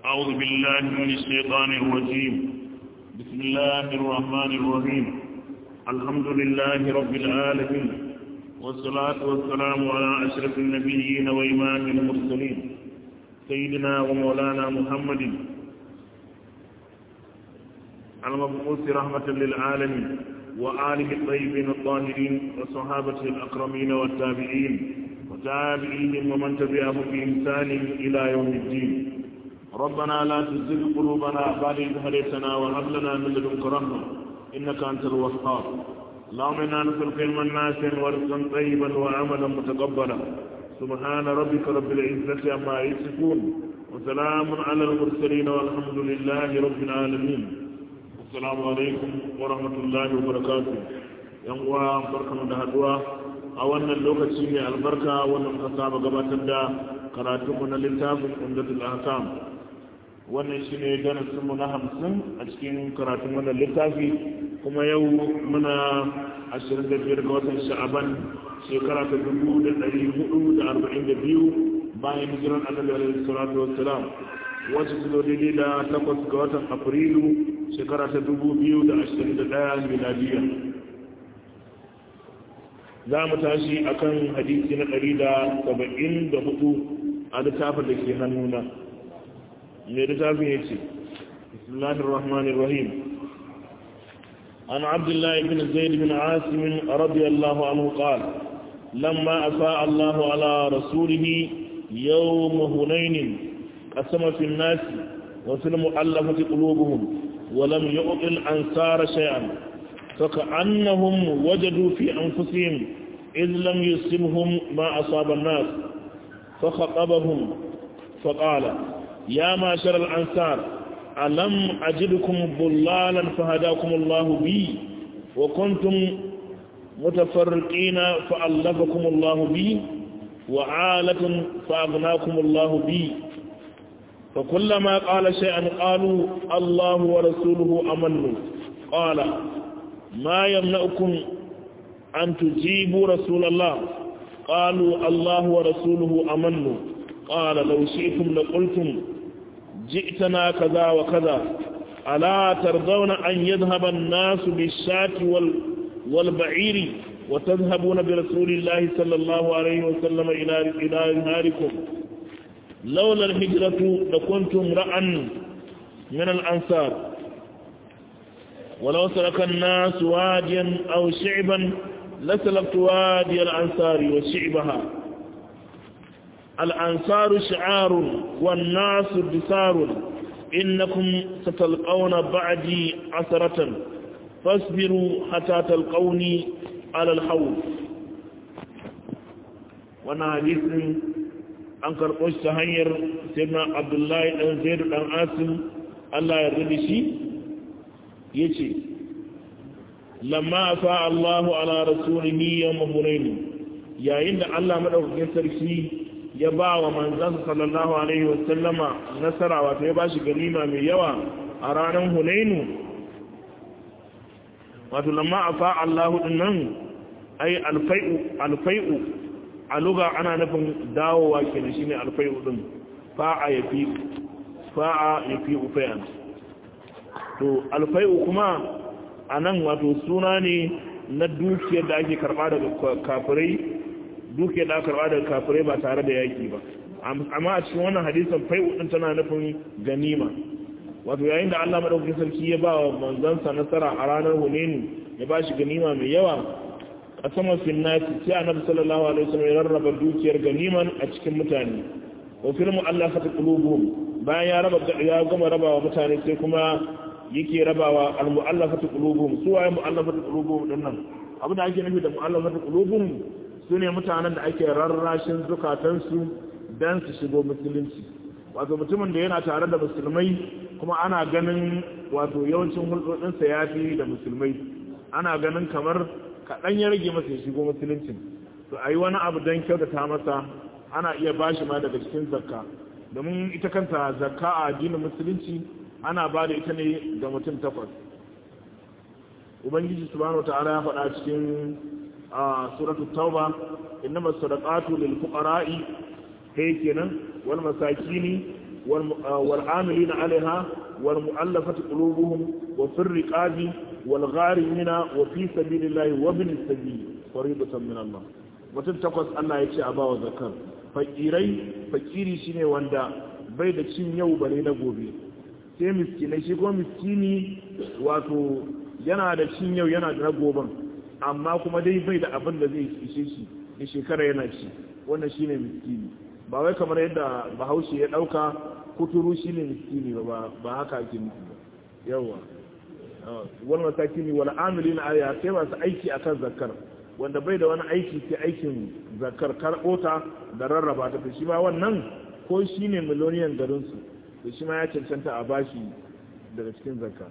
أعوذ بالله من الشيطان الرجيم بسم الله الرحمن الرحيم الحمد لله رب العالمين والصلاة والسلام على أشرف النبيين وإمام المرسلين سيدنا ومولانا محمد المبعوث رحمة للعالمين وآله الطيبين الطاهرين وصحابته الأكرمين والتابعين وتابعيهم ومن تبعهم بإحسان إلى يوم الدين ربنا لا تزغ قلوبنا بعد إذ هديتنا وهب لنا من لدنك رحمة إنك أنت الوهاب اللهم إنا نسألك علما نافعا ورزقا طيبا وعملا متقبلا سبحان ربك رب العزة عما يصفون وسلام على المرسلين والحمد لله رب العالمين السلام عليكم ورحمة الله وبركاته yan uwa barkamu da haduwa a wannan lokaci mai albarka wannan muka saba gabatar da karatunmu na littafin umdatul ahkam wannan shine darasin mu na hamsin a cikin karatun wannan littafi kuma yau muna 25 ga watan sha'aban shekara ta 1442 bayan hijiran annabi alaihi salatu wassalam wacce su zo daidai da takwas ga watan afrilu shekara ta 2021 miladiya za mu tashi akan hadisi na 174 a littafin da ke hannuna mai littafin ya ce bismillahir rahmanir rahim an abdullahi bin zaid bin asim radiyallahu anhu qala lamma afa Allah ala rasulih yawm hunain qasama fi an-nas wa fil mu'allafati qulubuhum wa lam yu'ti al-ansara shay'an فكأنهم وجدوا في أنفسهم إذ لم يصبهم ما أصاب الناس فخطبهم فقال يا معشر الأنصار ألم أجدكم ضلالا فهداكم الله بي وكنتم متفرقين فألفكم الله بي وعالة فأغناكم الله بي فكلما قال شيئا قالوا الله ورسوله أمنوا قال ما يمنعكم أن تجيبوا رسول الله قالوا الله ورسوله أمنوا قال لو شئتم لقلتم جئتنا كذا وكذا ألا ترضون أن يذهب الناس بالشاة وال والبعير وتذهبون برسول الله صلى الله عليه وسلم إلى إلى ناركم لولا الهجرة لكنتم رأى من الأنصار ولو سلك الناس واديا أو شعبا لسلكت وادي الأنصار وشعبها الأنصار شعار والناس بسار إنكم ستلقون بعدي عثرة فاصبروا حتى تلقوني على الحوض وانا حديث an karɓo shi ta hanyar sirna abdullahi ɗan zaidu ɗan asim allah ya rudi shi ya ce lamma fa allahu ala rasulihi yawma hunain yayin da allah madaukakin sarki ya ba wa manzansa sallallahu alaihi wasallama nasara wato ya ba shi ganima mai yawa a ranar hunainu wato lamma a fa allahu din nan ai alfai'u a luga ana nufin dawowa ke da shi ne alfai'u din fa'a ya fi fa'a ya fi ufayan to alfai'u kuma a nan wato suna ne na dukiyar da ake karba daga kafirai dukiyar da aka karba daga kafirai ba tare da yaki ba amma a cikin wannan hadisan fai'u din tana nufin ganima wato yayin da Allah madaukakin sarki ya ba wa manzansa nasara a ranar Hunayn ya ba shi ganima mai yawa a saman finnati sai annabi sallallahu alaihi wasallam ya rarraba dukiyar ganiman a cikin mutane wa fil mu'allafati qulubuhum bayan ya raba ya gama rabawa mutane sai kuma yake rabawa al mu'allafati qulubuhum su waye mu'allafati qulubuhum dinnan abin da ake nufi da mu'allafati qulubuhum sune mutanen da ake rarrashin zukatansu dan su shigo musulunci wato mutumin da yana tare da musulmai kuma ana ganin wato yawancin hulɗoɗinsa ya fi da musulmai ana ganin kamar kaɗan ya rage masa ya shigo musuluncin to a yi wani abu don kyautata masa ana iya ba shi ma daga cikin zakka domin ita kanta zakka a addinin musulunci ana ba da ita ne ga mutum takwas ubangiji subhanahu wa ta'ala ya faɗa cikin suratul tauba innama sadaqatu lil fuqara'i kai kenan wal masakini wal amilina alaiha wal mu'allafati qulubuhum wa fir riqabi wal gharimina wa fi sabilillahi wa bin sabil faridatan min Allah mutum takwas Allah ya ce a bawa zakar fakirai fakiri shine wanda bai da cin yau bare na gobe sai miskinai shi kuma miskini wato yana da cin yau yana da na goben amma kuma dai bai da abin da zai ishe shi da shekara yana ci wannan shine miskini ba wai kamar yadda bahaushe ya dauka kuturu shine miskini ba ba haka ake nufi ba yawa wal masakini wal amilina aya sai masu aiki akan zakar wanda bai da wani aiki sai aikin zakar karbota da rarraba ta shi ma wannan ko shine miloniyan garin su to shi ma ya cancanta a bashi daga cikin zakka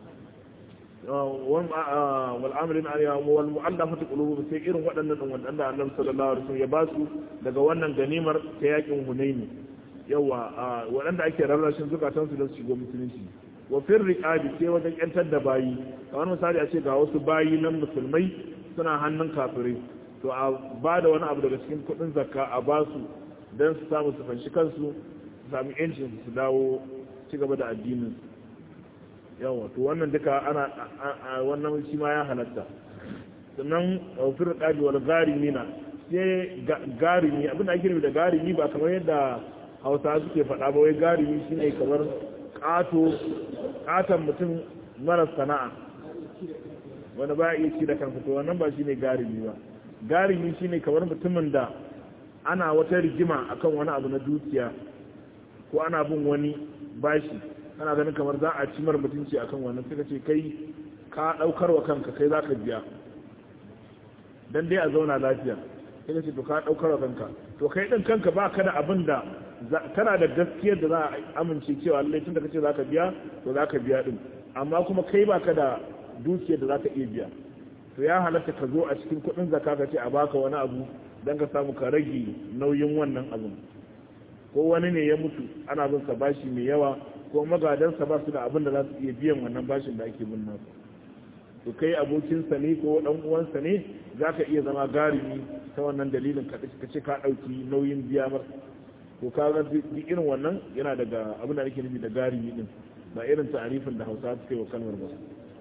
wal amilin ariya wal mu'allafati qulubuhum sai irin waɗannan din wanda Annabi sallallahu alaihi wasallam ya ba su daga wannan ganimar ta yakin Hunaini yawa waɗanda ake rarrashin zukatan su don su shigo musulunci wa fir riqabi sai wajen yantar da bayi kamar misali a ce ga wasu bayi nan musulmai suna hannun kafirai to a ba da wani abu daga cikin kuɗin zakka a ba su don su samu su fanshi kansu su sami yancin su dawo ci gaba da addinin yawa to wannan duka ana wannan shi ma ya halatta sannan ofir kaji wal garimina sai garimi abin da ake nufi da garimi ba kamar yadda hausa suke faɗa ba wai garimi shine kamar ƙato ƙaton mutum mara sana'a wani ba iya ci da kansa to wannan ba shine garimi ba garimi shine kamar mutumin da ana wata rigima akan wani abu na dukiya ko ana bin wani bashi ana ganin kamar za a ci mar mutunci akan wannan suka ce kai ka daukar wa kanka kai za ka biya dan dai a zauna lafiya sai ce to ka daukar wa kanka to kai din kanka ba ka da abin da kana da gaskiyar da za a amince cewa lallai tun da kace za ka biya to za ka biya din amma kuma kai ba ka da dukiyar da za ka iya biya to ya halatta ka zo a cikin kuɗin zakka ka ce a baka wani abu don ka samu ka rage nauyin wannan abin ko wani ne ya mutu ana bin sa bashi mai yawa ko magadansa ba su da abin da za su iya biyan wannan bashin da ake bin nasu to kai abokinsa ne ko dan uwansa ne za ka iya zama garimi ta wannan dalilin ka ce ka ɗauki nauyin biya mar to ka ga duk irin wannan yana daga abin da ake nufi da garimi din ba irin ta'arifin da hausa suka yi wa kalmar ba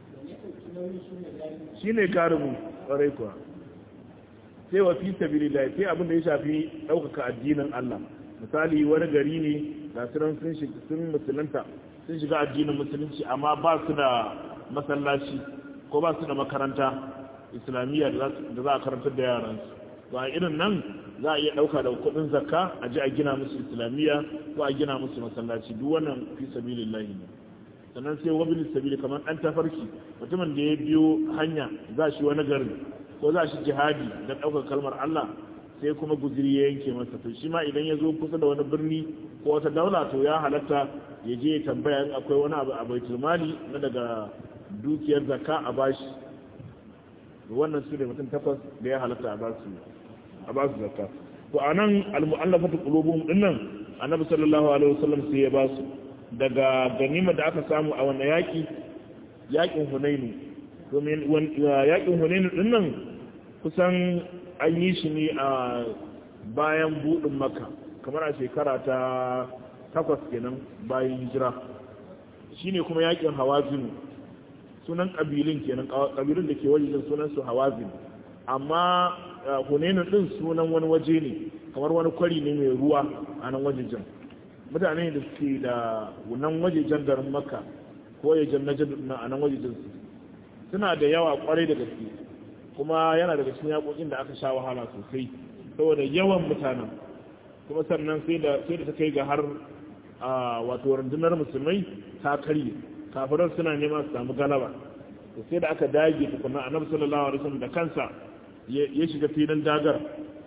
shi ne garimin ƙwarai kuwa sai wa fi sabilillah sai abin da ya shafi ɗaukaka addinin Allah misali wani gari ne ga sunan sun sun musulunta sun shiga addinin musulunci amma ba su da masallaci ko ba su da makaranta islamiyya da za a karantar da yaransu to a irin nan za a iya ɗauka da kuɗin zakka a ji a gina musu islamiyya ko a gina musu masallaci duk wannan fi sabilillah ne sannan sai wabin sabili kamar ɗan tafarki mutumin da ya biyo hanya za shi wani garin ko za shi jihadi don ɗaukar kalmar Allah sai kuma guziri ya yanke masa to shi ma idan ya zo kusa da wani birni ko wata daula to ya halatta ya je ya tambaya in akwai wani abu a baitul mali na daga dukiyar zakka a bashi wannan su ne mutum takwas da ya halatta a basu a basu zakka to anan al-mu'allafatu qulubuhum dinnan annabi sallallahu alaihi wasallam sai ya basu daga ganima da aka samu a wannan yaki yakin hunainu domin yakin hunainu din nan kusan an yi shi ne a bayan budin maka kamar a shekara ta takwas kenan bayan hijira shine kuma yakin hawazin sunan kabilin kenan kabilin da ke wajen sunan su hawazin amma hunainu din sunan wani waje ne kamar wani kwari ne mai ruwa a nan wajen mutane da suke da nan wajejen garin makka ko yajen na na a nan wajejen su suna da yawa kwarai da gaske kuma yana daga cikin yakokin da aka sha wahala sosai saboda yawan mutanen kuma sannan sai da sai da ta kai ga har a wato rundunar musulmai ta karye kafiran suna nema su samu galaba sai da aka dage tukuna annabi sallallahu alaihi wasallam da kansa ya shiga filin dagar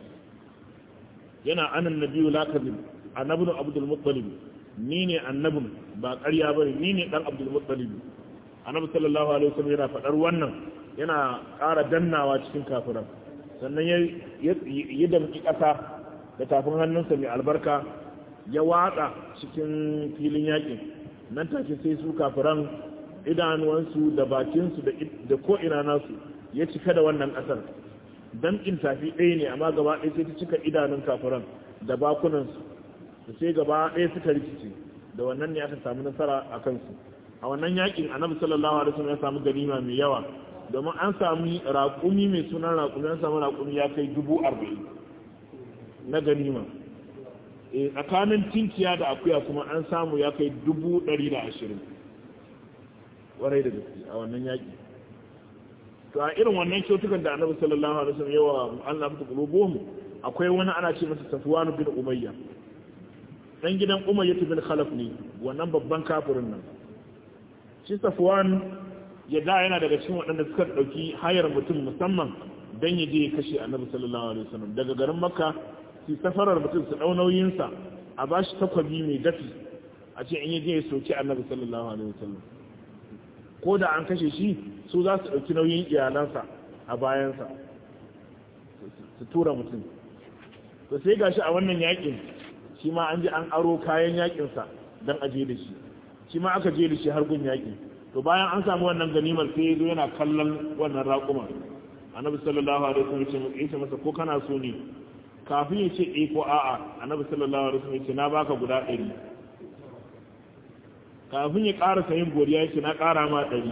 yana anan nabiyu la kadhib annabin abdul muttalib ni ne annabin ba ƙarya ba ni ne ɗan abdul muttalib annabi sallallahu alaihi wasallam yana faɗar wannan yana ƙara dannawa cikin kafiran sannan ya ya damƙi ƙasa da tafin hannunsa mai albarka ya watsa cikin filin yaƙin nan take sai su kafiran idanuwansu da bakinsu da ko'ina nasu ya cika da wannan ƙasar damƙin tafi ɗaya ne amma gaba ɗaya sai ta cika idanun kafiran da bakunansu da sai gaba ɗaya suka rikice da wannan ne aka samu nasara a kansu a wannan yakin annabi sallallahu alaihi wasallam ya samu ganima mai yawa domin an sami raƙumi mai sunan raƙumi an samu raƙumi ya kai dubu arba'in na ganima e tsakanin tinkiya da akuya kuma an samu ya kai dubu ɗari da ashirin warai da gaske a wannan yaƙi to a irin wannan kyautukan da annabi sallallahu alaihi wasallam yawa Allah mutu qulubuhum akwai wani ana ce masa Safwan bin Umayya dan gidan Umayya bin Khalaf ne wannan babban kafirin nan shi Safwan ya da yana daga cikin waɗanda suka ɗauki hayar mutum musamman dan ya je ya kashe annabi sallallahu alaihi wasallam daga garin Makka su safarar mutum su ɗau nauyinsa a bashi takwabi mai dafi a ce in ya je ya soki annabi sallallahu alaihi wasallam ko da an kashe shi su za su ɗauki nauyin iyalansa a bayansa su tura mutum to sai ga shi a wannan yakin shi ma an ji an aro kayan yakinsa don a je da shi shi ma aka je da shi har gun yakin to bayan an samu wannan ganimar sai ya zo yana kallon wannan raƙuma annabi sallallahu alaihi wasallam ya ce masa ko kana so ne kafin ya ce eh ko a'a annabi sallallahu alaihi wasallam ya ce na baka guda ɗari kafin ya ƙara sayin godiya ya ce na ƙara ma ɗari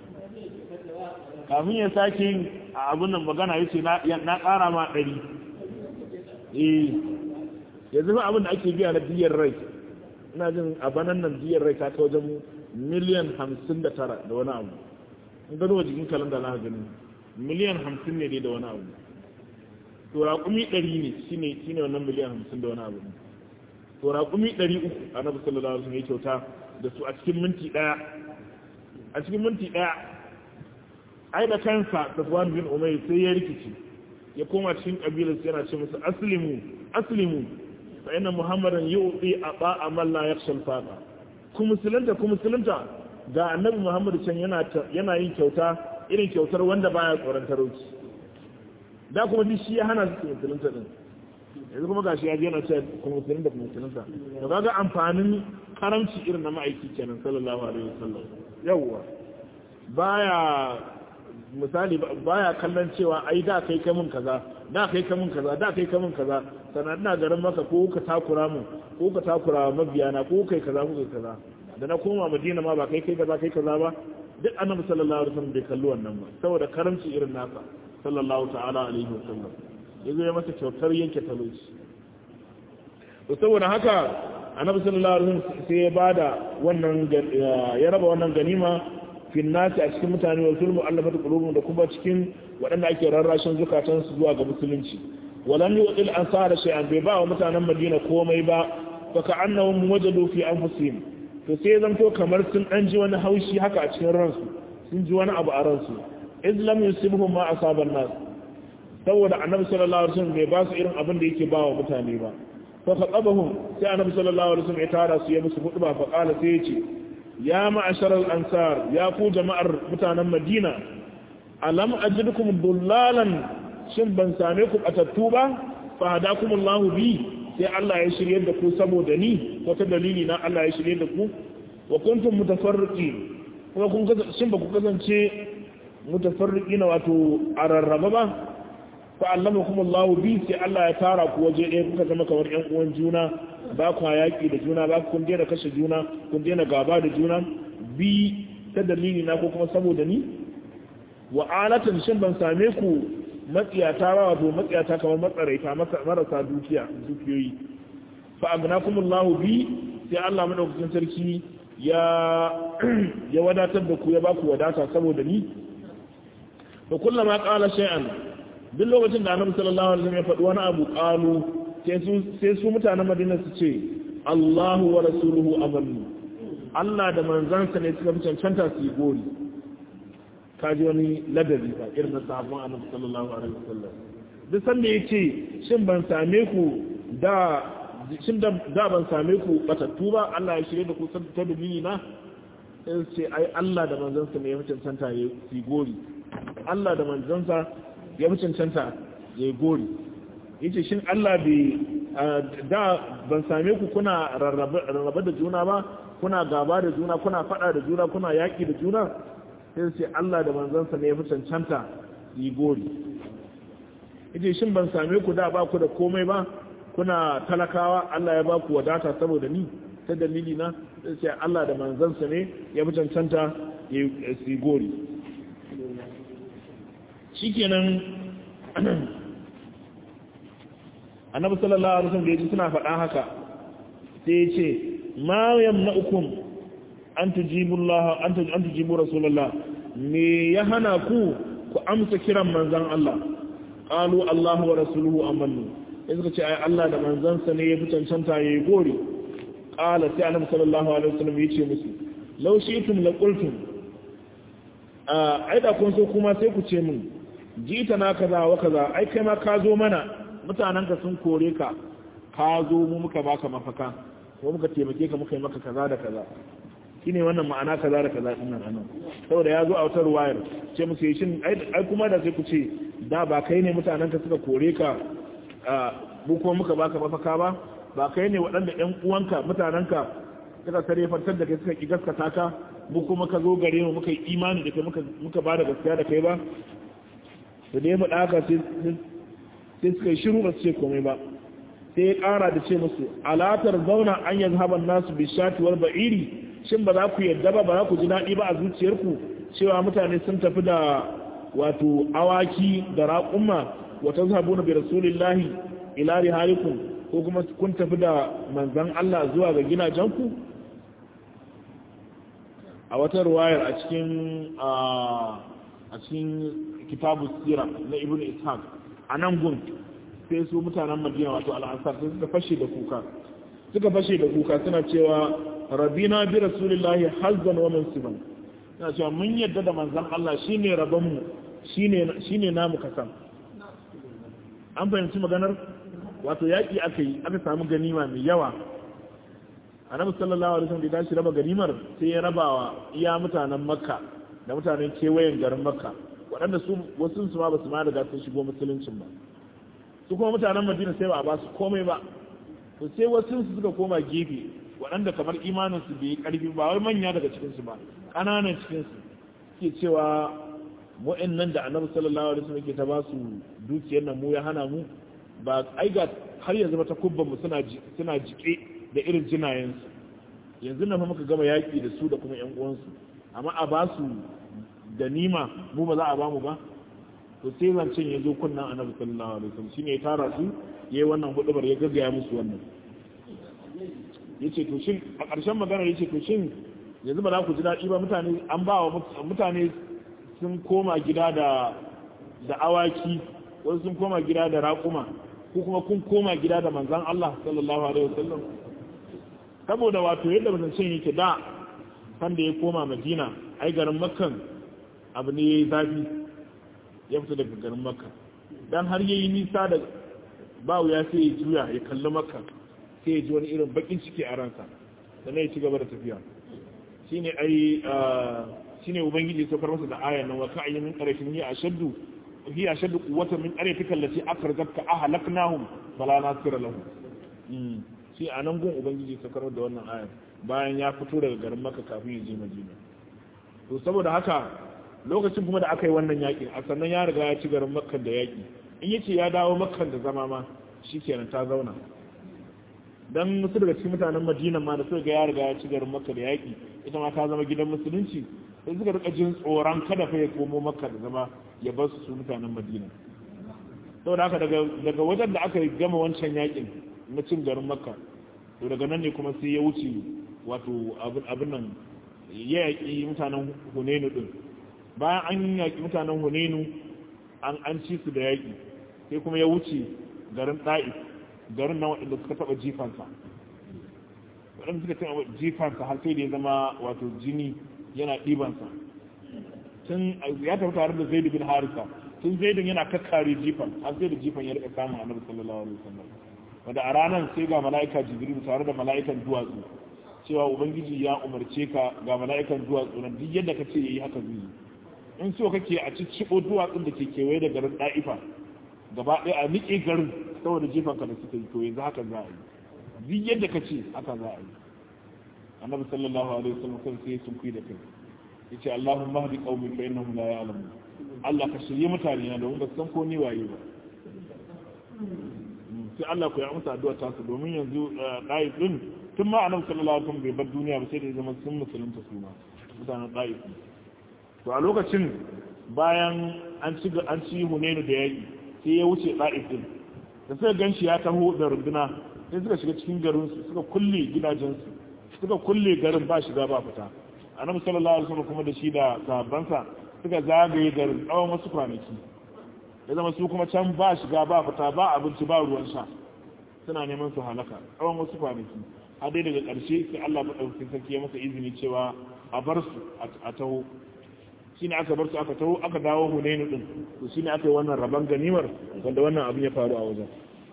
kafin ya sake yin abin nan magana ya ce na ƙara ma ɗari eh ya zama abin da ake biya na biyar rai ina jin a banan nan biyar rai ta wajen miliyan hamsin da tara da wani abu in gano jikin kalanda na gani miliyan hamsin ne dai da wani abu to raƙumi ɗari ne shine shine wannan miliyan hamsin da wani abu to raƙumi ɗari uku annabi sallallahu alaihi wasallam ya kyauta da su a cikin minti ɗaya a cikin minti ɗaya ai da kansa safwan bin umayr sai ya rikici ya koma cikin kabilar sai yana ce musu aslimu aslimu fa inna muhammadan yu'ti aba amal la yakhsha al-faqa ku musulunta ku musulunta ga annabi muhammad can yana yana yin kyauta irin kyautar wanda baya tsoron talauci da kuma duk shi ya hana su musulunta din yanzu kuma gashi ya je yana cewa ku musulunta ku musulunta to kaga amfanin karamci irin na ma'aiki kenan sallallahu alaihi wasallam yawwa baya misali baya kallon cewa ai da kai kai mun kaza da kai kai mun kaza da kai kai mun kaza sannan ina garin maka ko ka takura mun ko ka takura mabiyana ko kai kaza ko kai kaza da na koma madina ma ba kai kai kaza kai kaza ba duk annabi sallallahu alaihi wasallam bai kalli wannan ba saboda karamci irin nasa sallallahu ta'ala alaihi wasallam yazo ya masa kyautar yanke talauci to saboda haka annabi sallallahu alaihi wasallam sai ya bada wannan ya raba wannan ganima fil nasi a cikin mutane wa zulmu allafatu qulubum da kuma cikin waɗanda ake rarrashin zukatan su zuwa ga musulunci walam yu'til ansar shay'an bai ba wa mutanen Madina komai ba fa ka'annahum wajadu fi anfusihim to sai zanto kamar sun dan ji wani haushi haka a cikin ransu sun ji wani abu a ransu iz lam yusibhum ma asaban nas saboda annabi sallallahu alaihi wasallam bai ba su irin abin da yake ba wa mutane ba فخطبهم sai annabi sallallahu alaihi wasallam ya tara su ya musu hudba fa qala sai yace ya ma'asharal ansar ya ku jama'ar mutanen madina alam ajidukum dullalan shin ban same ku batattu ba fa hadakumullahu bi sai Allah ya shirye da ku saboda ni wata dalili na Allah ya shirye da ku wa kuntum mutafarriqin kuma kun shin ba ku kasance mutafarriqina wato a rarraba ba fa'allamakum Allah bi sai Allah ya tara ku waje ɗaya kuka zama kamar ƴan uwan juna ba ku yaƙi da juna ba kun daina kashe juna kun daina gaba da juna bi ta dalili na ko kuma saboda ni wa alatan shin ban same ku matsiyata ba wato matsiyata kamar matsaraita marasa dukiya dukiyoyi fa agnakum Allah bi sai Allah madaukakin sarki ya ya wadatar da ku ya ba ku wadata saboda ni fa kullama qala shay'an duk lokacin da annabi sallallahu alaihi wasallam ya faɗi wani abu qalu sai su mutanen Madina su ce Allahu wa rasuluhu amannu Allah da manzansa ne suka fi cancanta su yi gori kaji wani ladabi ba irin na sahabban annabi sallallahu alaihi wasallam duk sanda ya ce shin ban same ku da shin da ban same ku batattu ba Allah ya shirye da ku ta dalili na sai su ce ai Allah da manzansa ne ya fi cancanta ya yi gori Allah da manzansa ya fi cancanta ya yi gori yace shin Allah bai da ban same ku kuna rarraba da juna ba kuna gaba da juna kuna fada da juna kuna yaki da juna sai sai Allah da manzansa ne ya fi cancanta yi gori yace shin ban same ku da ba ku da komai ba kuna talakawa Allah ya ba ku wadata saboda ni ta dalili na sai Allah da manzansa ne ya fi cancanta ya yi gori shikenan annabi sallallahu alaihi wasallam da yaji suna faɗa haka sai ya ce ma yamna'ukum an tujibu Allah an tujibu rasulullah me ya hana ku ku amsa kiran manzon Allah qalu Allah wa rasuluhu amannu sai suka ce ai Allah da manzansa ne ya fi cancanta yayi gori qala sai annabi sallallahu alaihi wasallam ya ce musu law shi'tum la qultum ai da kun so kuma sai ku ce min jita na kaza wa kaza ai kai ma ka zo mana mutanenka sun kore ka ka zo mu muka baka mafaka ko muka taimake ka muka yi maka kaza da kaza shine wannan ma'ana kaza da kaza din nan anan saboda ya zo a wutar wayar ce musu shin ai kuma da sai ku ce da ba kai ne mutanenka suka kore ka mu kuma muka baka mafaka ba ba kai ne waɗanda ƴan uwanka mutanenka suka sare fantar da kai suka ki gaskata ka mu kuma ka zo gare mu muka yi imani da kai muka ba da gaskiya da kai ba da da ya faɗa haka sai suka yi shiru ba su ce komai ba sai ya ƙara da ce musu alatar zauna an yanzu haban nasu bishatuwar ba'iri shin ba za ku yadda ba ba za ku ji daɗi ba a zuciyarku cewa mutane sun tafi da wato awaki da raƙumma wata zahabu na bi rasulillahi ila rihalikum ko kuma kun tafi da manzan Allah zuwa ga gidajenku a wata ruwayar a cikin a cikin kitabu sira na ibn ishaq a nan gun sai su mutanen madina wato al'ansar sai suka fashe da kuka suka fashe da kuka suna cewa rabina bi rasulillahi hazzan wa mansiban suna cewa mun yadda da manzan Allah shine rabonmu shine shine namu kasan an fahimci maganar wato yaƙi aka yi aka samu ganima mai yawa annabi sallallahu alaihi wasallam da tashi raba ganimar sai ya rabawa iya mutanen makka da mutanen kewayen garin makka waɗanda su wasu su ma ba su ma riga sun shigo musuluncin ba su kuma mutanen madina sai ba a ba su komai ba to sai wasu su suka koma gefe waɗanda kamar imanin su bai karfi ba wai manya daga cikin su ba ƙananan cikin su ke cewa wa'annan da annabi sallallahu alaihi wasallam ke ta ba su dukiyar nan mu ya hana mu ba ai ga har yanzu ta kubban mu suna suna jike da irin jinayen su yanzu nan fa muka gama yaki da su da kuma ƴan uwansu amma a ba su da nima mu ba za a ba mu ba to sai zancen ya zo kunnan annabi sallallahu alaihi wasallam shine ya tara su yayi wannan hudubar ya gaggaya musu wannan yace to shin a ƙarshen magana yace to shin yanzu ba za ku ji daɗi ba mutane an ba wa mutane sun koma gida da da awaki wasu sun koma gida da raƙuma ko kuma kun koma gida da manzon Allah sallallahu alaihi wasallam saboda wato yadda zancen yake da sanda ya koma Madina ai garin Makkan abu ne ya yi zafi ya fita daga garin makka don har yayi nisa da ba wuya sai ya juya ya kalli makka sai ya ji wani irin bakin ciki a ransa sannan ya ci gaba da tafiya shine ai shine ubangiji ya saukar masa da ayan nan wa ka ayyamin qarashin hi ashaddu hi ashaddu quwwatan min qaryatika allati akhrajatka ahlaknahum fala nasira lahum shi anan gun ubangiji ya saukar da wannan ayan bayan ya fito daga garin makka kafin ya je madina to saboda haka lokacin kuma da aka yi wannan yakin a sannan ya riga ya ci garin makkan da yaki in yace ya dawo makkan da zama ma shikenan ta zauna dan musu daga cikin mutanen madina ma da suka ga ya riga ya ci garin makka da yaki ita ma ta zama gidan musulunci sai suka rika jin tsoron kada fa ya komo makka da zama ya bar su mutanen madina saboda haka daga daga wajen da aka gama wancan yakin na cin garin makka to daga nan ne kuma sai ya wuce wato abin nan ya yaƙi mutanen hunenu din bayan an yaƙi mutanen hunenu an ci su da yaƙi sai kuma ya wuce garin ɗa'i garin na waɗanda suka taɓa jifansa waɗanda suka taɓa jifansa har sai da ya zama wato jini yana ɗibansa tun ya tafi tare da zaidu bin harisa tun zaidun yana kakkare jifan har sai da jifan ya rika samun annabi sallallahu alaihi wasallam wanda a ranar sai ga mala'ika jibril tare da mala'ikan duwatsu cewa ubangiji ya umarce ka ga mala'ikan duwatsu nan duk yadda ka ce yayi haka zai yi in so kake a cicciɓo duwatsun da ke kewaye da garin ɗa'ifa gaba ɗaya a niƙe garin saboda jifanka da suka yi to yanzu haka za a yi duk yadda ka ce haka za a yi annabi sallallahu alaihi wasallam kan sai sun kuyi da kai yace Allahumma hadi qaumi fa innahum la ya'lamun Allah ka shirye mutane na domin ba san ko ni waye ba sai Allah ku ya amsa addu'a ta su domin yanzu ɗa'i din tun ma annabi sallallahu alaihi wasallam bai bar duniya ba sai da ya zama sun musulunta su ma mutanen ɗa'if to a lokacin bayan an ci an ci hunainu da yaƙi sai ya wuce ɗa'if din da suka gan shi ya taho da runduna sai suka shiga cikin garin su suka kulle gidajensu suka kulle garin ba shiga ba fita annabi sallallahu alaihi wasallam kuma da shi da sahabbansa suka zagaye garin tsawon wasu kwanaki ya zama su kuma can ba shiga ba fita ba abinci ba ruwan sha suna neman su halaka tsawon wasu kwanaki a dai daga ƙarshe sai Allah maɗaukakin sarki ya masa izini cewa a bar su a taho shi ne aka bar su aka taho aka dawo hunainu ɗin to shi ne aka yi wannan rabon ganimar wanda wannan abin ya faru a wajen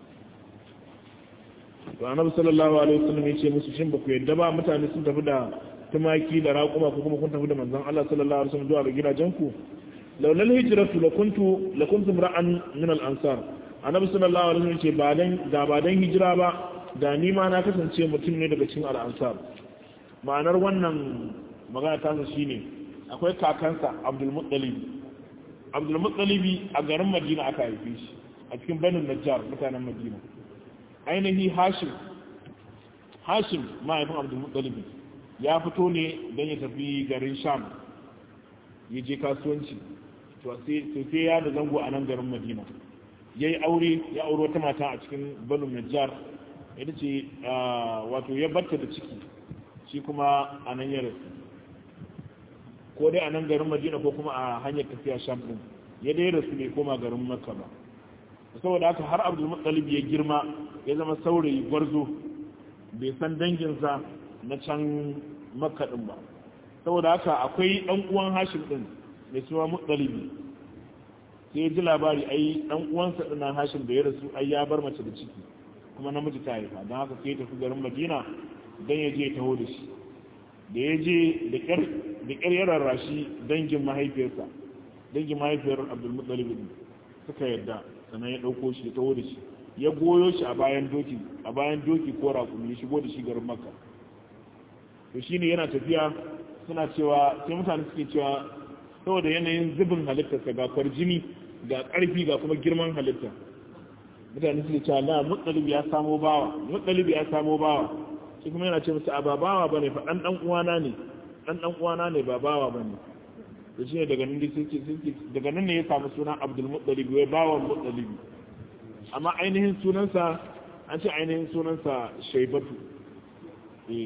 to annabi sallallahu alaihi wasallam ya ce musu shin ba ku yadda ba mutane sun tafi da tumaki da raƙuma ko kuma kun tafi da manzon Allah sallallahu alaihi wasallam zuwa ga gidajenku laulal hijratu lakuntu lakuntum ra'an min al-ansar annabi sallallahu alaihi wasallam ce ba dan da ba dan hijira ba da ni ma na kasance mutum ne daga cikin al-ansar ma'anar wannan magana ta sa shine akwai kakansa Abdul Muttalib Abdul Muttalib a garin Madina aka haife shi a cikin Banu Najjar mutanen Madina ainihi Hashim Hashim mahaifin Abdul Muttalib ya fito ne don ya tafi garin Sham ya je kasuwanci to sai ya da zango a nan garin Madina ya yi aure ya aure wata mata a cikin banu najjar ita ce wato ya batta da ciki shi kuma a nan ya rasu ko dai a nan garin madina ko kuma a hanyar tafiya sham din ya dai rasu bai koma garin makka ba saboda haka har abdul muttalib ya girma ya zama saurayi gwarzo bai san danginsa na can makka din ba saboda haka akwai dan uwan hashim din mai suna muttalibi sai ji labari ai dan uwansa dinan hashim da ya rasu ai ya bar mace da ciki kuma namiji ta haifa don haka sai ya tafi garin madina don ya je taho da shi da ya je da ƙyar ya rarrashi dangin mahaifiyarsa dangin mahaifiyar abdulmuttalib din suka yarda sannan ya ɗauko shi ya taho da shi ya goyo shi a bayan doki a bayan doki ko raƙumi ya shigo da shi garin makka to shine yana tafiya suna cewa sai mutane suke cewa saboda yanayin zubin halittarsa ga kwarjini ga ƙarfi ga kuma girman halitta mutane suke cewa na mutsalib ya samo bawa mutsalib ya samo bawa shi kuma yana ce musu a ba bawa bane fa dan dan uwana ne dan dan uwana ne ba bawa bane to shine daga nan suke suke daga nan ne ya samu suna Abdul Muttalib wai bawan Muttalib amma ainihin sunansa an ce ainihin sunansa Shaybatu eh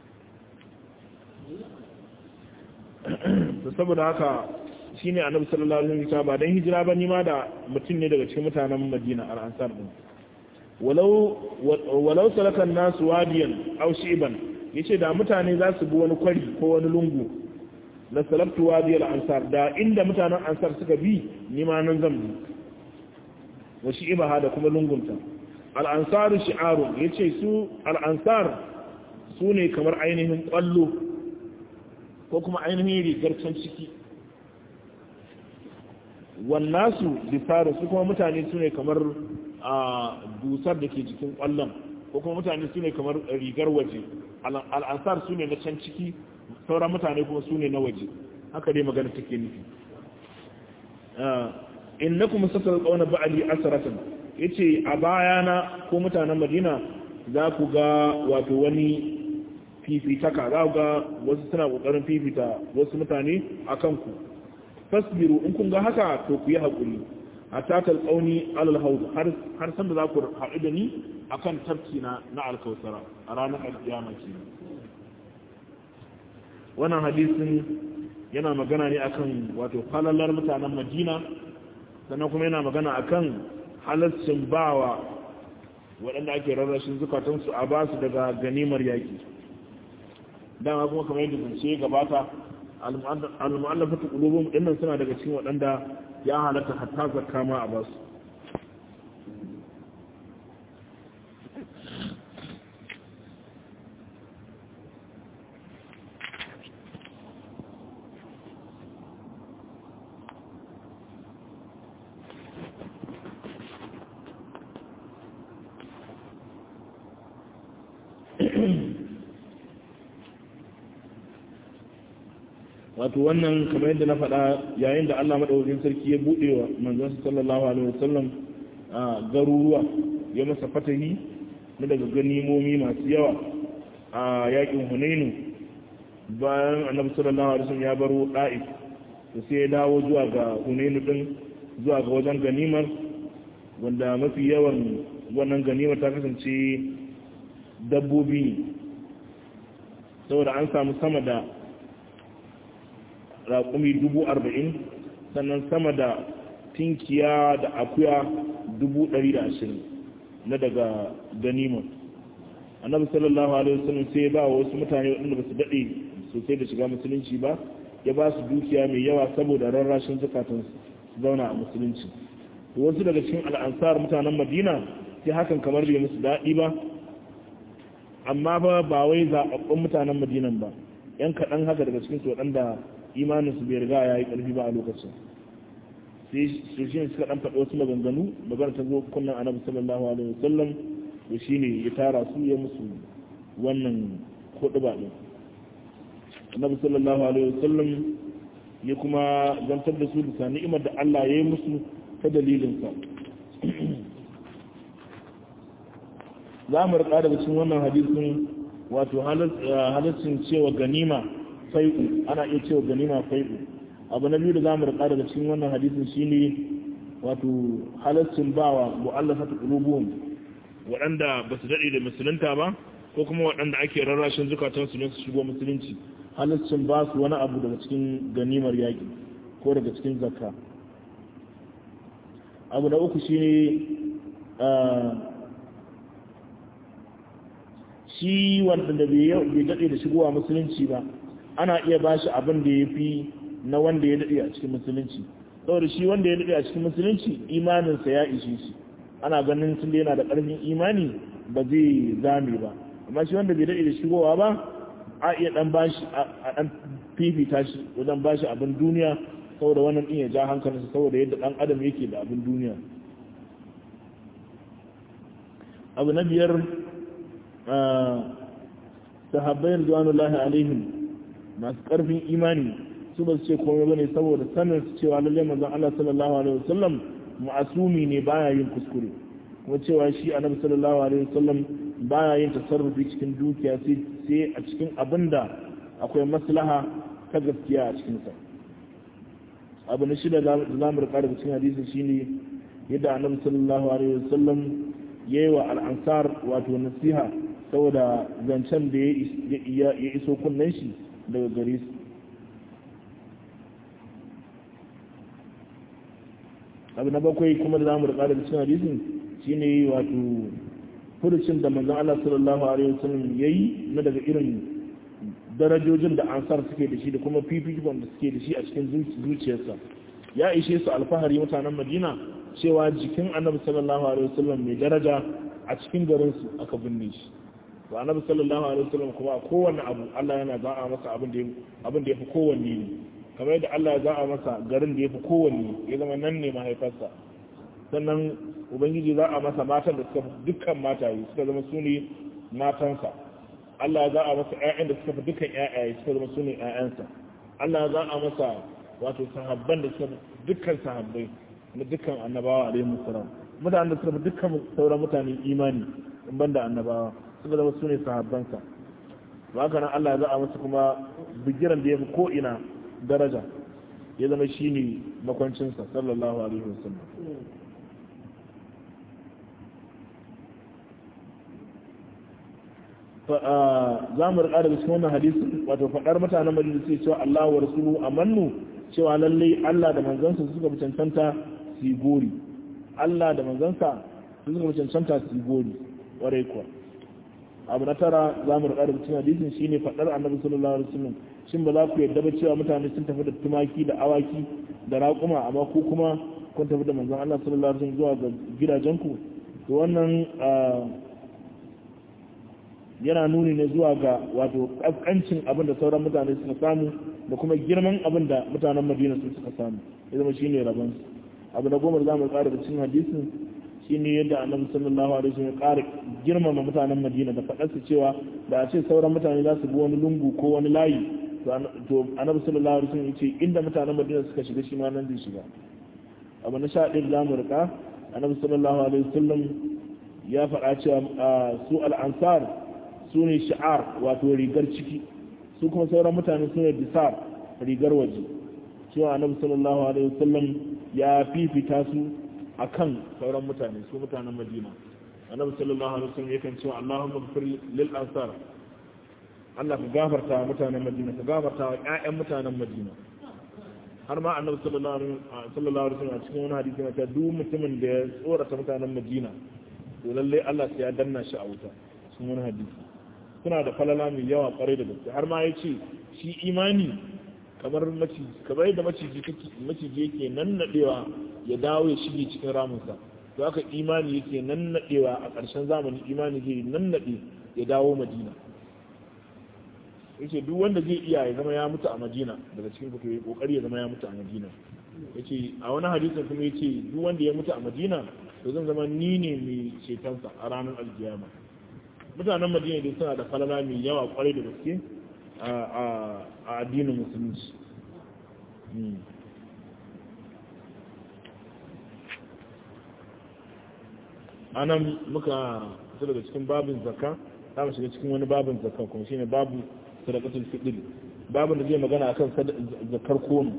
to saboda haka shine annabi sallallahu alaihi wasallam ba dan hijira ba ni ma da mutum ne daga cikin mutanen Madina al-Ansar din walau walau salaka an-nas wadiyan aw shiban yace da mutane za su bi wani kwari ko wani lungu la salabtu wadiyal ansar da inda mutanen ansar suka bi ni ma nan zan bi wa shi'baha da kuma lungunta al-ansar shi'aru yace su al-ansar su ne kamar ainihin kwallo ko kuma ainihin rigar can ciki wannasu bisaru su kuma mutane su ne kamar a dusar da ke jikin kwallon ko kuma mutane su ne kamar rigar waje al'ansar su ne na can ciki sauran mutane kuma su ne na waje haka dai magana take nufi in na kuma sassa kauna ba'ali asaratan ya ce a bayana ko mutanen madina za ku ga wato wani fifitaka za ku ga wasu suna kokarin fifita wasu mutane a kanku fasbiru in kun ga haka to ku yi haƙuri a tatal ƙauni alal haudu har sanda za ku haɗu da ni a kan tafki na na alkausara a ranar alƙiyama ke wannan hadisin yana magana ne akan wato falalar mutanen madina sannan kuma yana magana akan halascin bawa waɗanda ake rarrashin zukatansu a basu daga ganimar yaƙi dama kuma kamar yadda zance gabata al-mu'allafatu qulubuhum dinnan suna daga cikin waɗanda ya halatta hatta zakka ma a basu wato wannan kamar yadda na faɗa yayin da Allah madaukakin sarki ya buɗe wa manzon sallallahu alaihi wasallam a garuruwa ya masa fatahi na daga ganimomi masu yawa a yakin hunainu bayan annabi sallallahu alaihi wasallam ya baro da'if to sai ya dawo zuwa ga hunainu din zuwa ga wajen ganimar wanda mafi yawan wannan ganimar ta kasance dabbobi saboda an samu sama da raƙumi dubu arba'in sannan sama da tinkiya da akuya dubu ɗari da ashirin na daga ganimar annabi sallallahu alaihi wasallam sai ya ba wa wasu mutane waɗanda ba su daɗe sosai da shiga musulunci ba ya ba su dukiya mai yawa saboda rarrashin zukatan su zauna a musulunci wasu daga cikin al'ansar mutanen madina sai hakan kamar bai musu daɗi ba amma ba ba wai zaɓaɓɓun mutanen madinan ba yan kaɗan haka daga cikin su waɗanda imanin su bai riga ya yi ƙarfi ba a lokacin sai su shi ne suka ɗan faɗi wasu maganganu magana ta zo kunnan annabi sallallahu alaihi wasallam to shine ya tara su ya musu wannan kuɗi ba ɗin annabi sallallahu alaihi wasallam ya kuma zantar da su bisa ni'imar da Allah ya yi musu ta dalilinsa za mu rika daga cikin wannan hadisin wato halittun cewa ganima fai'u ana iya cewa ganima fai'u abu na biyu da za mu rika daga cikin wannan hadisin shine wato halittun bawa mu'allafatu qulubuhum waɗanda ba su daɗe da musulunta ba ko kuma waɗanda ake rarrashin zukatansu ne su shigo musulunci halittun ba su wani abu daga cikin ganimar yaƙi ko daga cikin zakka abu na uku shine shi wanda bai daɗe da shigowa musulunci ba ana iya ba shi abin da ya fi na wanda ya daɗe a cikin musulunci saboda shi wanda ya daɗe a cikin musulunci imaninsa ya ishe shi ana ganin tun da yana da ƙarfin imani ba zai zame ba amma shi wanda bai daɗe da shigowa ba a iya ɗan bashi a ɗan fifita shi wajen bashi abin duniya saboda wannan ɗin ya ja hankalinsa saboda yadda ɗan adam yake da abin duniya abu na biyar sahabbai ridwanullahi alaihim masu karfin imani su ba su ce komai bane saboda sanin su cewa lalle manzon Allah sallallahu alaihi wasallam ma'asumi ne baya yin kuskure kuma cewa shi annabi sallallahu alaihi wasallam baya yin tasarrufi cikin dukiya sai a cikin abinda akwai maslaha ta gaskiya a cikin sa abu na shida da zamu rika daga cikin hadisi shine yadda annabi sallallahu alaihi wasallam yayi wa al-ansar wato nasiha saboda zancen da ya iso kunnen shi daga gare su abu na bakwai kuma da za mu rika da cikin hadisin shine wato furucin da manzon Allah sallallahu alaihi wasallam yayi na daga irin darajojin da ansar suke da shi da kuma fifikon da suke da shi a cikin zuciyarsa ya ishe su alfahari mutanen Madina cewa jikin Annabi sallallahu alaihi wasallam mai daraja a cikin garin su aka binne shi to Annabi sallallahu alaihi wasallam kuma kowanne abu Allah yana za'a masa abin da abin da yafi kowanne ne kamar yadda Allah ya za'a masa garin da yafi kowanne ya zama nan ne mahaifarsa sannan ubangiji za a masa matan da suka fi dukkan mataye suka zama su ne matansa Allah za a masa ƴaƴan da suka fi dukkan ƴaƴaye suka zama su ne ƴaƴansa Allah za a masa wato sahabban da suka fi dukkan sahabbai na dukkan annabawa alaihi musallam mutanen da suka fi dukkan sauran mutane imani in banda annabawa suka zama su ne sahabbansa to haka nan Allah za a masa kuma bigiran da ya fi ko ina daraja ya zama shine makwancinsa sallallahu alaihi wasallam za mu rika daga cikin wannan hadisi wato faɗar mutanen madina sai cewa Allah wa rasulu amannu cewa lallai Allah da manzansa suka fi cancanta su gori Allah da manzansa suka fi cancanta su gori warai kuwa abu na tara za mu rika daga cikin hadisin shine faɗar annabi sallallahu alaihi wasallam shin ba za ku yarda ba cewa mutane sun tafi da tumaki da awaki da raƙuma amma ku kuma kun tafi da manzon Allah sallallahu alaihi wasallam zuwa ga gidajenku to wannan yana nuni ne zuwa ga wato kaskancin abin da sauran mutane suka samu da kuma girman abin da mutanen madina su suka samu ya zama shine rabon abu da goma da zamu ƙara da cikin hadisin shine yadda annabi sallallahu alaihi wasallam ya ƙara girmama mutanen madina da faɗar su cewa da a ce sauran mutane za su bi wani lungu ko wani layi to annabi sallallahu alaihi wasallam ya ce inda mutanen madina suka shiga shi ma nan zai shiga abu na sha ɗaya da zamu rika annabi sallallahu alaihi wasallam ya faɗa cewa su al'ansar su ne sha'ar wato rigar ciki su kuma sauran mutane su ne disar rigar waje cewa annabi sallallahu alaihi wasallam ya fifita su akan sauran mutane su mutanen madina annabi sallallahu alaihi wasallam yakan cewa Allahumma ighfir lil ansar Allah ka gafarta wa mutanen madina ka gafarta wa ƴaƴan mutanen madina har ma annabi sallallahu alaihi wasallam a cikin wani hadisi na duk mutumin da ya tsorata mutanen madina to lalle Allah sai ya danna shi a wuta cikin wani hadisi suna da falala mai yawa kwarai da gaske har ma ya ce shi imani kamar maciji kamar yadda maciji maciji yake nannadewa ya dawo ya shige cikin ramunsa to haka imani yake nannadewa a ƙarshen zamani imani zai nannade ya dawo madina yace duk wanda zai iya ya zama ya mutu a madina daga cikin ku yi kokari ya zama ya mutu a madina yace a wani hadisin kuma yace duk wanda ya mutu a madina to zan zama ni ne mai cetonsa a ranar alkiyama mutanen madina dai suna da falala mai yawa kwarai da gaske a addinin musulunci anan muka fita daga cikin babin zakka za mu shiga cikin wani babin zakka kuma shine babu sadaqatul fitr babin da zai magana akan zakkar kono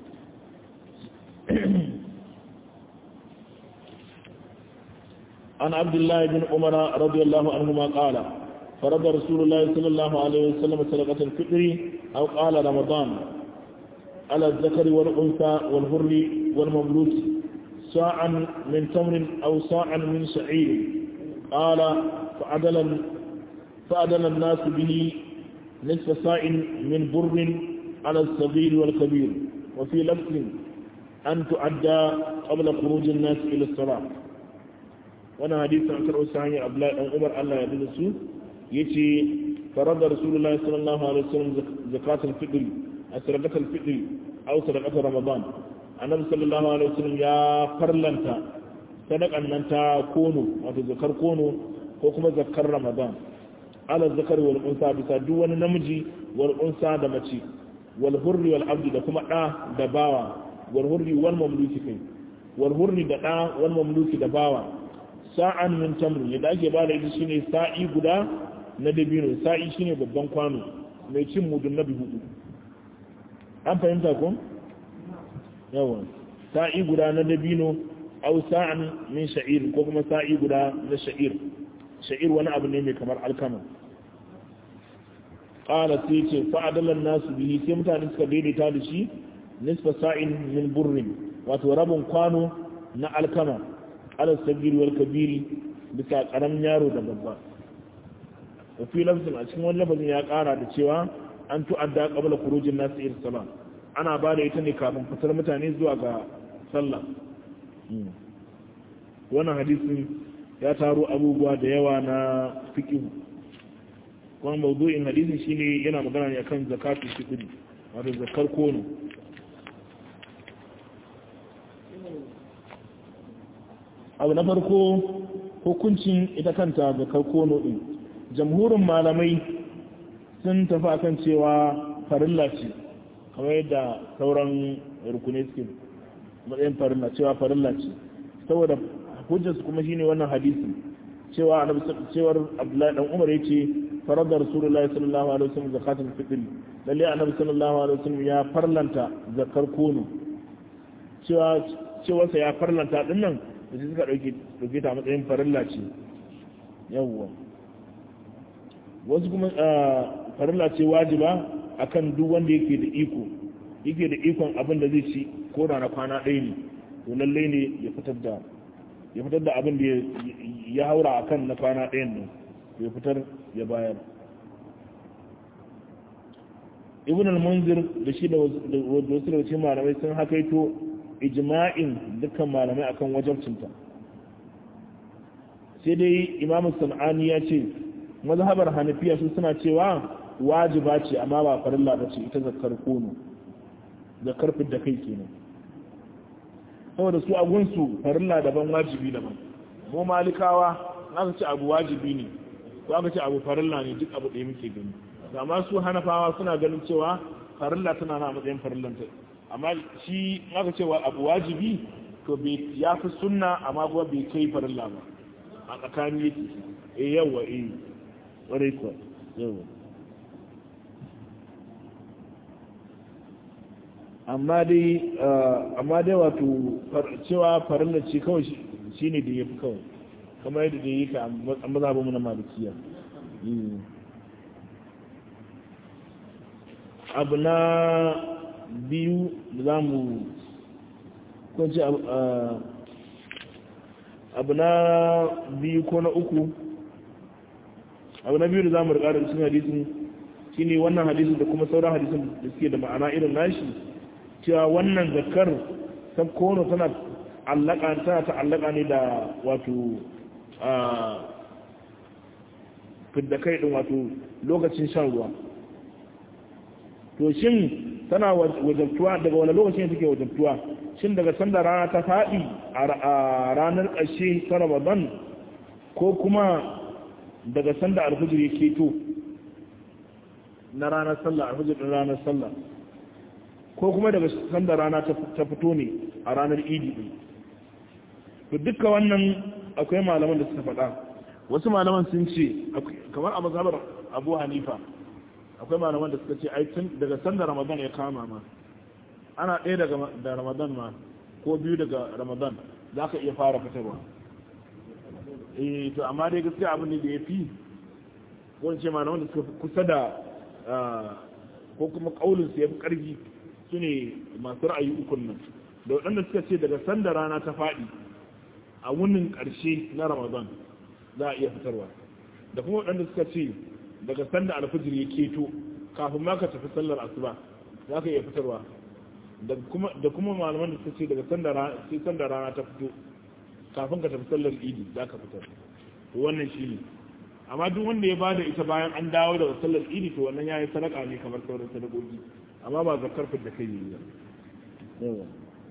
عن عبد الله بن عمر رضي الله عنهما قال فرض رسول الله صلى الله عليه وسلم صدقة الفطر أو قال رمضان على الذكر والأنثى والهر والمملوك ساعا من تمر أو ساعا من شعير قال فعدل فعدل الناس به نصف ساع من بر على الصغير والكبير وفي لفظ أن تعدى قبل خروج الناس إلى الصلاة wannan hadisi an karɓo sa hanyar abdullahi dan umar allah ya da su yace farada rasulullahi sallallahu alaihi wasallam zakatul fitr asraqatul fitr aw sadaqatul ramadan annabi sallallahu alaihi wasallam ya farlanta sadakan nan ta kono wato zakar kono ko kuma zakar ramadan ala zakar wal unsa bisa duk wani namiji wal unsa da mace wal hurri wal abdi da kuma da da bawa wal hurri wal mamluki kai wal hurri da da wal mamluki da bawa sa'an min tamrin yadda ake ba da ita shine sa'i guda na dabino sa'i shine babban kwano mai cin mudun nabi hudu an fahimta ko yawa sa'i guda na dabino au sa'an min sha'ir ko kuma sa'i guda na sha'ir sha'ir wani abu ne mai kamar alkama qala sai ce fa'adalan nasu bihi sai mutane suka daidaita da shi nisfa sa'in min burrin wato rabin kwano na alkama ala sabiri wal kabiri bisa karamin yaro da babba wa fi lafzin a cikin wani lafazin ya kara da cewa an tu'adda qabla khurujin nas ila salat ana ba da ita ne kafin fitar mutane zuwa ga sallah wannan hadisin ya taro abubuwa da yawa na fiqh kuma mawdu'in hadisin shine yana magana ne akan zakatul fitr wato zakar kono abu na farko hukuncin ita kanta ga karkono ɗin jamhurin malamai sun tafi akan cewa farilla ce kamar yadda sauran rukune suke matsayin farilla cewa farilla ce saboda hujjarsu kuma shine wannan hadisi cewa cewar abdullahi dan umar yace faradar rasulullahi sallallahu alaihi wasallam zakatul fitr lalle annabi sallallahu alaihi wasallam ya farlanta zakar kono cewa cewa sa ya farlanta din nan da su suka ɗauke ta matsayin farilla ce yawwa wasu kuma farilla ce wajiba akan duk wanda yake da iko yake da ikon abin da zai ci ko da na kwana ɗaya ne to lallai ne ya fitar da ya fitar da abin da ya haura akan na kwana ɗayan nan ya fitar ya bayar ibn al-munzir da shi da wasu daga cikin malamai sun hakaito ijma'in dukkan malamai akan wajabcinta sai dai imamu san'ani ya ce mazhabar hanafiya su suna cewa wajiba ce amma ba farilla ba ce ita zakar kono zakar da kai kenan saboda su agunsu farilla daban wajibi daban mu malikawa aka ce abu wajibi ne ko aka ce abu farilla ne duk abu ɗaya muke gani amma su hanafawa suna ganin cewa farilla tana na matsayin farillanta amma shi aka cewa abu wajibi to ya fi sunna amma kuma bai kai farilla ba a tsakani yake eh yawa eh ƙwarai kuwa yau amma dai amma dai wato cewa farilla ce kawai shi ne da ya fi kawai kamar yadda da yi ka a mazhabinmu na malikiya abu na biyu da za mu kwanci abu na biyu ko na uku abu na biyu da za mu rikada da cikin hadisin shine wannan hadisin da kuma sauran hadisin da suke da ma'ana irin nashi cewa wannan zakar ta kono tana allaka tana ta'allaka ne da wato fidda kai din wato lokacin shan ruwa to shin tana wajabtuwa daga wani lokacin take wajabtuwa shin daga sanda rana ta faɗi a ranar ƙarshe ta ramadan ko kuma daga sanda alfijir ya keto na ranar sallah alfijir ɗin ranar sallah ko kuma daga sanda rana ta fito ne a ranar idi ɗin to dukkan wannan akwai malaman da suka faɗa wasu malaman sun ce kamar a mazhabar abu hanifa akwai malaman da suka ce ai tun daga sanda ramadan ya kama ma ana ɗaya daga da ramadan ma ko biyu daga ramadan za ka iya fara fitarwa eh to amma dai gaskiya abin da ya fi ko in ce malaman da suka kusa da ko kuma kaulin su ya fi ƙarfi su ne masu ra'ayi ukun nan da waɗanda suka ce daga sanda rana ta faɗi a wunin ƙarshe na ramadan za a iya fitarwa da kuma waɗanda suka ce daga sanda alfijir ya keto kafin ma ka tafi sallar asuba za ka iya fitarwa da kuma malaman da suka ce daga sanda rana ta fito kafin ka tafi sallar idi za ka fitar to wannan shi ne amma duk wanda ya bada ita bayan an dawo daga sallar idi to wannan ya yi sadaka ne kamar sauran sadakoki amma ba zakar da kai ne ba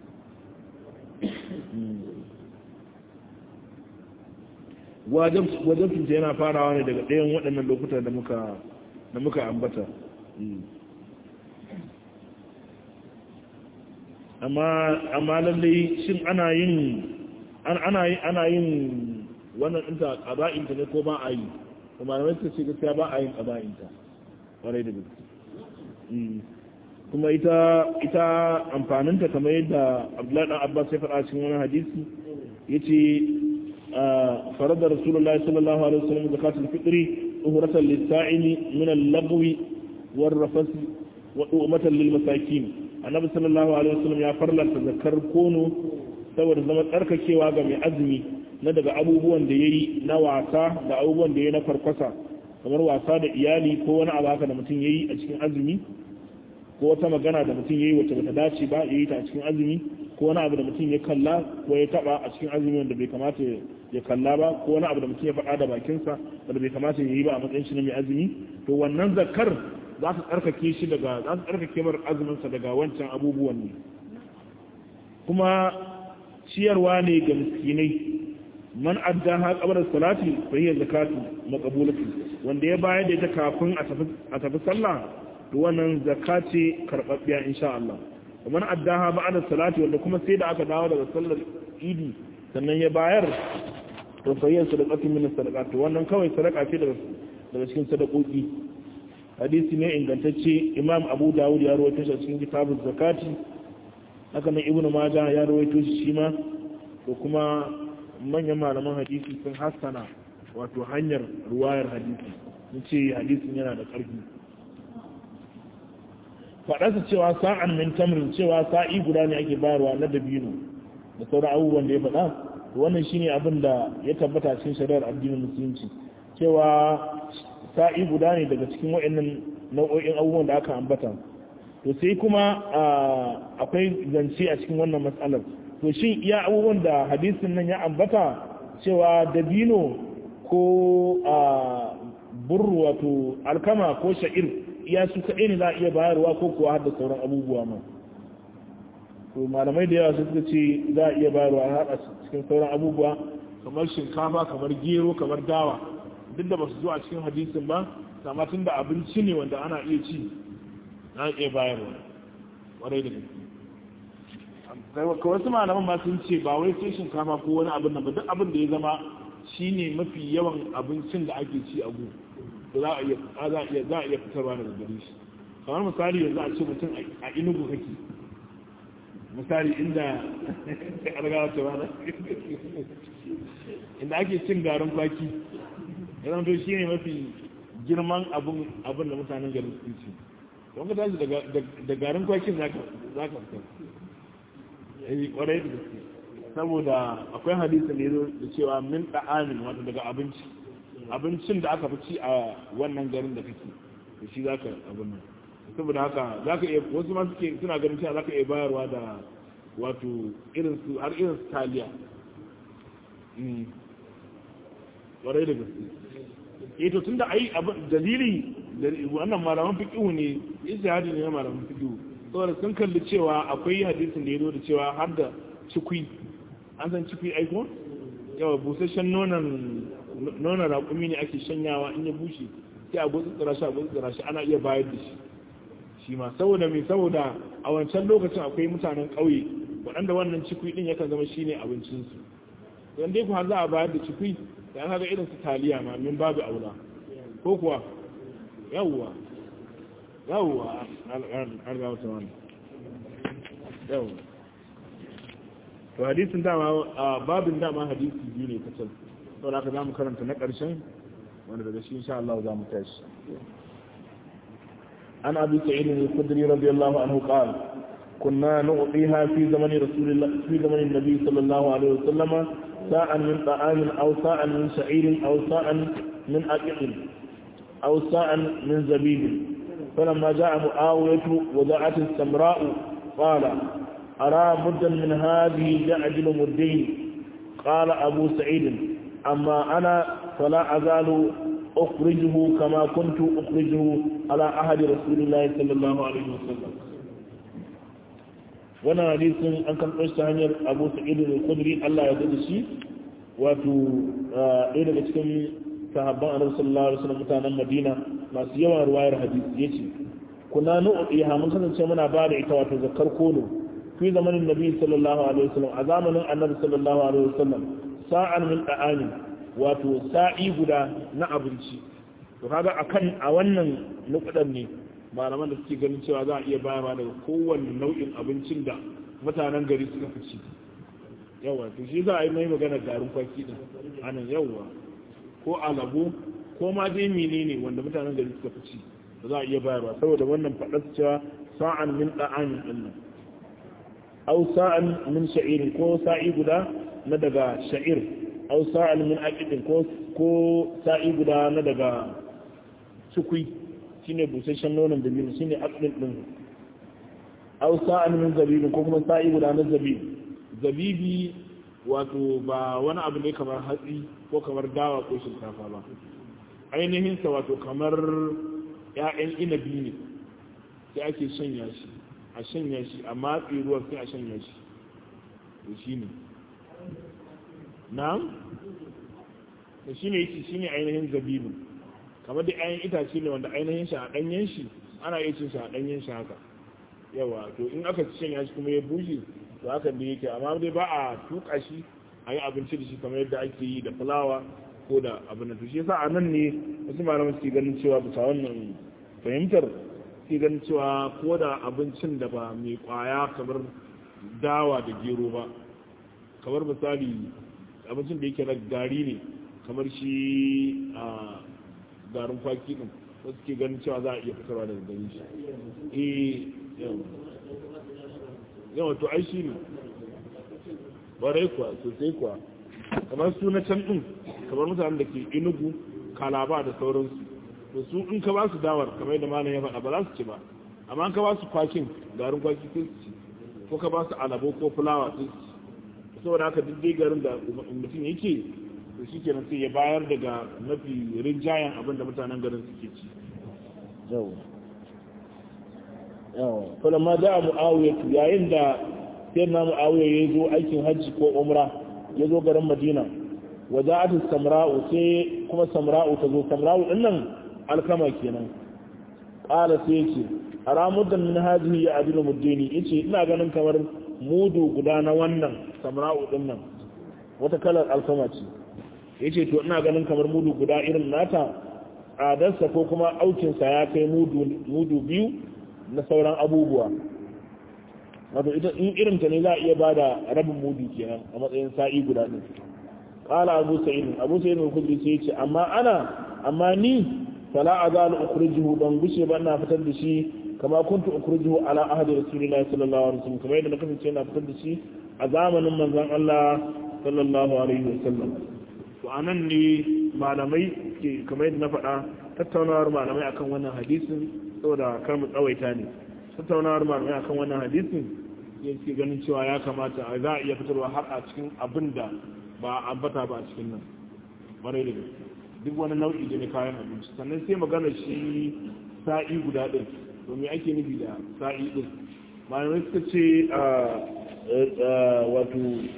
wajabcinta yana farawa ne daga ɗayan waɗannan lokuta da muka da muka ambata amma amma lallai shin ana yin ana yin ana yin wannan ɗinta ƙaba'inta ne ko ba a yi kuma da wasu ce gaskiya ba a yin ƙaba'inta ƙwarai da gaske kuma ita ita amfaninta kamar yadda abdullahi dan abbas ya faɗa cikin wani hadisi yace فرض رسول الله صلى الله عليه وسلم زكاة الفطر أهرة للسائل من اللغو والرفس وأمة للمساكين النبي صلى الله عليه وسلم يا فرلا تذكر كونو saboda zama tsarkakewa ga mai azumi na daga abubuwan da ya yi na wasa da abubuwan da ya yi na farkwasa kamar wasa da iyali ko wani abu haka da mutum ya yi a cikin azumi ko wata magana da mutum ya yi wacce bata dace ba ya yi ta a cikin azumi ko wani abu da mutum ya kalla ko ya taba a cikin azumi wanda bai kamata ya kalla ba ko wani abu da mutum ya faɗa da bakinsa wanda bai kamata ya yi ba a matsayin shi na mai azumi to wannan zakar za su tsarkake shi daga za su tsarkake mar azuminsa daga wancan abubuwan ne kuma ciyarwa ne ga miskinai man adda ha kabar salati fa hiya zakatu maqbulatu wanda ya bayar da ita kafin a tafi sallah to wannan zakati karbabbiya insha Allah man addaha ba'da salati wanda kuma sai da aka dawo daga sallar idi sannan ya bayar to fa hiya sadaqatu min sadaqati wannan kawai sadaka ce daga daga cikin sadakoki hadisi ne ingantacce imam abu dawud ya rawaito shi cikin kitabuz zakati haka nan ibnu majah ya rawaito shi shi ma to kuma manyan malaman hadisi sun hassana wato hanyar ruwayar hadisi sun ce hadisin yana da ƙarfi faɗarsa cewa sa'an min tamrin cewa sa'i guda ne ake bayarwa na dabino da sauran abubuwan da ya faɗa wannan shine abin da ya tabbata cikin shari'ar addinin musulunci cewa sa'i guda ne daga cikin waɗannan nau'o'in abubuwan da aka ambata to sai kuma akwai zance a cikin wannan matsalar to shin iya abubuwan da hadisin nan ya ambata cewa dabino ko burru wato alkama ko sha'ir iya su kaɗai ne za a iya bayarwa ko kuwa har da sauran abubuwa ma to malamai da yawa suka ce za a iya bayarwa har a cikin sauran abubuwa kamar shinkafa kamar gero kamar dawa duk da ba su zo a cikin hadisin ba amma tun da abinci ne wanda ana iya ci na iya bayarwa ƙwarai da gaske ka wasu malaman ma sun ce ba wai sai shinkafa ko wani abin nan ba duk abin da ya zama shine mafi yawan abincin da ake ci a gu da za a iya za a iya za a iya fitarwa daga gare shi kamar misali yanzu a ce mutum a inugu kake misali inda an gawa ta wani inda ake cin garin kwaki yana to shi ne mafi girman abin abin da mutanen garin su ci don ka tashi da garin kwakin za ka fita yi kwarai da gaske saboda akwai hadisin da ya zo da cewa min da'amin wato daga abinci abincin da aka fi ci a wannan garin da kake da shi za ka abin nan saboda haka za ka iya wasu ma suke suna ganin cewa za ka iya bayarwa da wato irin su har irin su taliya kwarai da gaske eh to tunda ai abin dalili wannan malaman fiqhu ne ijtihadi ne na malaman fiqhu saboda sun kalli cewa akwai hadisin da ya zo da cewa har da cikui an san cikui aiko yawa busasshen nonon nonon raƙumi ne ake shanyawa in ya bushe sai a gutsu tsira shi a gutsu tsira shi ana iya bayar da shi shi ma saboda mai saboda a wancan lokacin akwai mutanen ƙauye waɗanda wannan cikui ɗin yakan zama shine abincinsu don dai ku har za a bayar da cikui da an haka irin su taliya ma min babu aula ko kuwa yawwa yawwa an ga wata wani yawwa to hadisin dama babin dama hadisi biyu ne kacal saboda haka za mu karanta na ƙarshen wanda daga shi insha Allah za mu tashi an abi sa'id al-khudri radiyallahu anhu qala كنا نعطيها في زمن رسول الله في زمن النبي صلى الله عليه وسلم ساعا من طعام أو ساعا من شعير أو ساعا من أكل أو ساعا من زبيب فلما جاء معاوية وضعت السمراء قال أرى مدا من هذه يعجل مدين قال أبو سعيد أما أنا فلا أزال أخرجه كما كنت أخرجه على أحد رسول الله صلى الله عليه وسلم wannan hadisin an kan ɗauki ta hanyar abu sa'id al-khudri Allah ya dade shi wato ɗaya daga cikin sahabban annabi sallallahu alaihi wasallam mutanen Madina masu yawan ruwayar hadisi yace kuna nu'tiha mun kasance muna ba da ita wato zakar kono fi zamanin nabi sallallahu alaihi wasallam a zamanin annabi sallallahu alaihi wasallam sa'an min da'ani wato sa'i guda na abinci to kaga akan a wannan nukudan ne malaman da suke ganin cewa za a iya bayarwa daga kowanne nau'in abincin da mutanen gari suka fi ci yawa to shi za a yi mai magana garin kwaki din anan yawa ko alabo ko ma dai menene wanda mutanen gari suka fi ci da za a iya bayarwa saboda wannan faɗar cewa sa'an min da'amin din nan aw sa'an min sha'irin ko sa'i guda na daga sha'ir aw sa'an min aqidin ko ko sa'i guda na daga sukui shine busasshen nonon dabino shine aqdin din aw sa'an min zabibin ko kuma sa'i guda na zabib zabibi wato ba wani abu ne kamar hatsi ko kamar dawa ko shinkafa ba ainihin sa wato kamar ƴaƴan inabi ne sai ake shanya shi a shanya shi a matsi ruwan sai a shanya shi to shine na'am to shine yake shine ainihin zabibin kamar da ayan itace ne wanda ainihin shi a ɗanyen shi ana iya cin shi a ɗanyen shi haka yawa to in aka ci shanya shi kuma ya bushe to haka da yake amma dai ba a tuka shi a yi abinci da shi kamar yadda ake yi da fulawa ko da abin da to shi yasa a nan ne wasu malaman suke ganin cewa bisa wannan fahimtar suke ganin cewa ko da abincin da ba mai kwaya kamar dawa da gero ba kamar misali abincin da yake na gari ne kamar shi a garin kwaki din wasu ke ganin cewa za a iya fitarwa daga gani shi eh yawa to ai shi ne barai kuwa sosai kuwa kamar su na can din kamar mutanen da ke inugu kalaba da sauransu to su in ka ba su dawar kamar yadda malam ya faɗa ba za su ci ba amma in ka ba su kwakin garin kwaki sai su ci ko ka ba su alabo ko fulawa sai su ci saboda haka duk dai garin da mutum yake to shi kenan sai ya bayar daga mafi rinjayen abin da mutanen garin suke ci yawa yawa kuma ma da mu'awiya yayin da sai na mu'awiya ya zo aikin hajji ko umra ya zo garin madina wada'atu samra'u sai kuma samra'u ta zo samra'u din nan alkama kenan qala sai yace aramudan min hadhihi ya adilu muddini yace ina ganin kamar mudu guda na wannan samra'u din nan wata kalar alkama ce ya ce to ina ganin kamar mudu guda irin nata tsadarsa ko kuma aukinsa ya kai mudu biyu na sauran abubuwa wato ita in irinta ne za a iya ba da rabin mudu kenan a matsayin sa'i guda ɗin ƙala abu sa'id abu sa'id mai kudri sai ce amma ana amma ni fala azalu ukhrijuhu ban gushe ba ina fitar da shi kama kuntu ukhrijuhu ala ahdi rasulillahi sallallahu alaihi wasallam kamar yadda na kasance ina fitar da shi a zamanin manzon Allah sallallahu alaihi wasallam to anan ne malamai ke kamar yadda na faɗa tattaunawar malamai akan wannan hadisin saboda kar mu tsawaita ne tattaunawar malamai akan wannan hadisin yake ganin cewa ya kamata za a iya fitarwa har a cikin abin da ba a ambata ba a cikin nan barai da gaske duk wani nau'i da na kayan abinci sannan sai magana shi sa'i guda ɗin to me ake nufi da sa'i ɗin malamai suka ce wato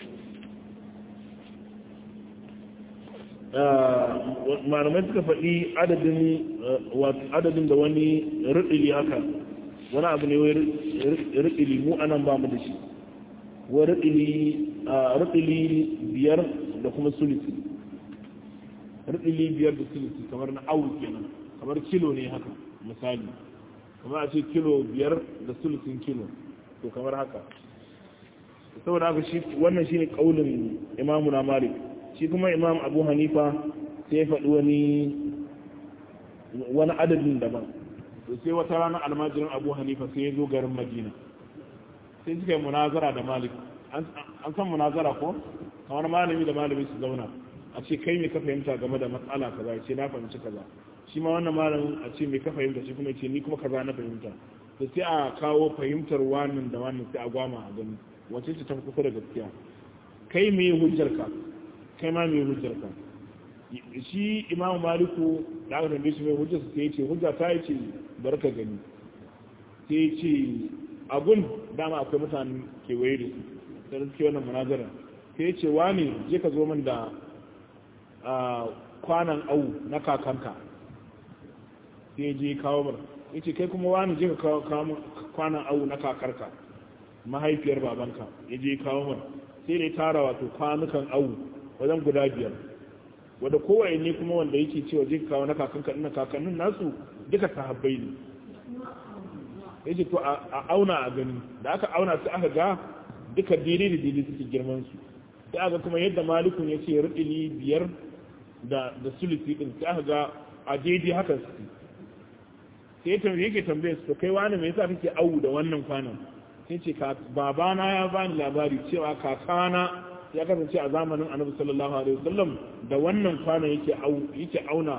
malamai suka faɗi adadin da wani riɗili haka wani abu ne riɗili mu anan ba mu da shi wa riɗili biyar da kuma sulisi riɗili biyar da sulisi kamar na awu kenan kamar kilo ne haka misali kamar a ce kilo biyar da sulisin kilo to kamar haka saboda haka shi wannan shine kaulin imamu na malik shi kuma imam abu hanifa sai ya faɗi wani wani adadin daban to sai wata rana almajirin abu hanifa sai ya zo garin madina sai suka yi munazara da malik an san munazara ko kamar malami da malami su zauna a ce kai me ka fahimta game da matsala kaza ya ce na fahimci kaza shi ma wannan malamin a ce me ka fahimta shi kuma ce ni kuma kaza na fahimta to sai a kawo fahimtar wannan da wannan sai a gwama a gani wace ce ta kusa da gaskiya kai me hujjarka kai ma me hujjarka shi imamu maliku da aka tambaye shi mai hujjarsa sai ya ce hujja ta yi ce barka gani sai ya ce agun dama akwai mutane kewaye da su da suke wannan munazara sai ya ce wani je ka zo min da kwanan au na kakanka sai je kawo mar ya ce kai kuma wani je ka kawo kwanan au na kakarka mahaifiyar babanka ya je kawo mar sai da ya tara wato kwanukan au wajen guda biyar wadda kowaye ne kuma wanda yake cewa je kawo na kakanka ina kakannin nasu duka sahabbai ne ya ce to a auna a gani da aka auna su aka ga duka daidai da daidai suke girman su sai aka kuma yadda malikun ya ce rudili biyar da da sulisi din sai aka ga a daidai haka su sai ta yake tambaye su kai wani me yasa kake awu da wannan kwanan sai ce babana ya bani labari cewa kakana ya kasance a zamanin annabi sallallahu alaihi wasallam da wannan kwanan yake au yake auna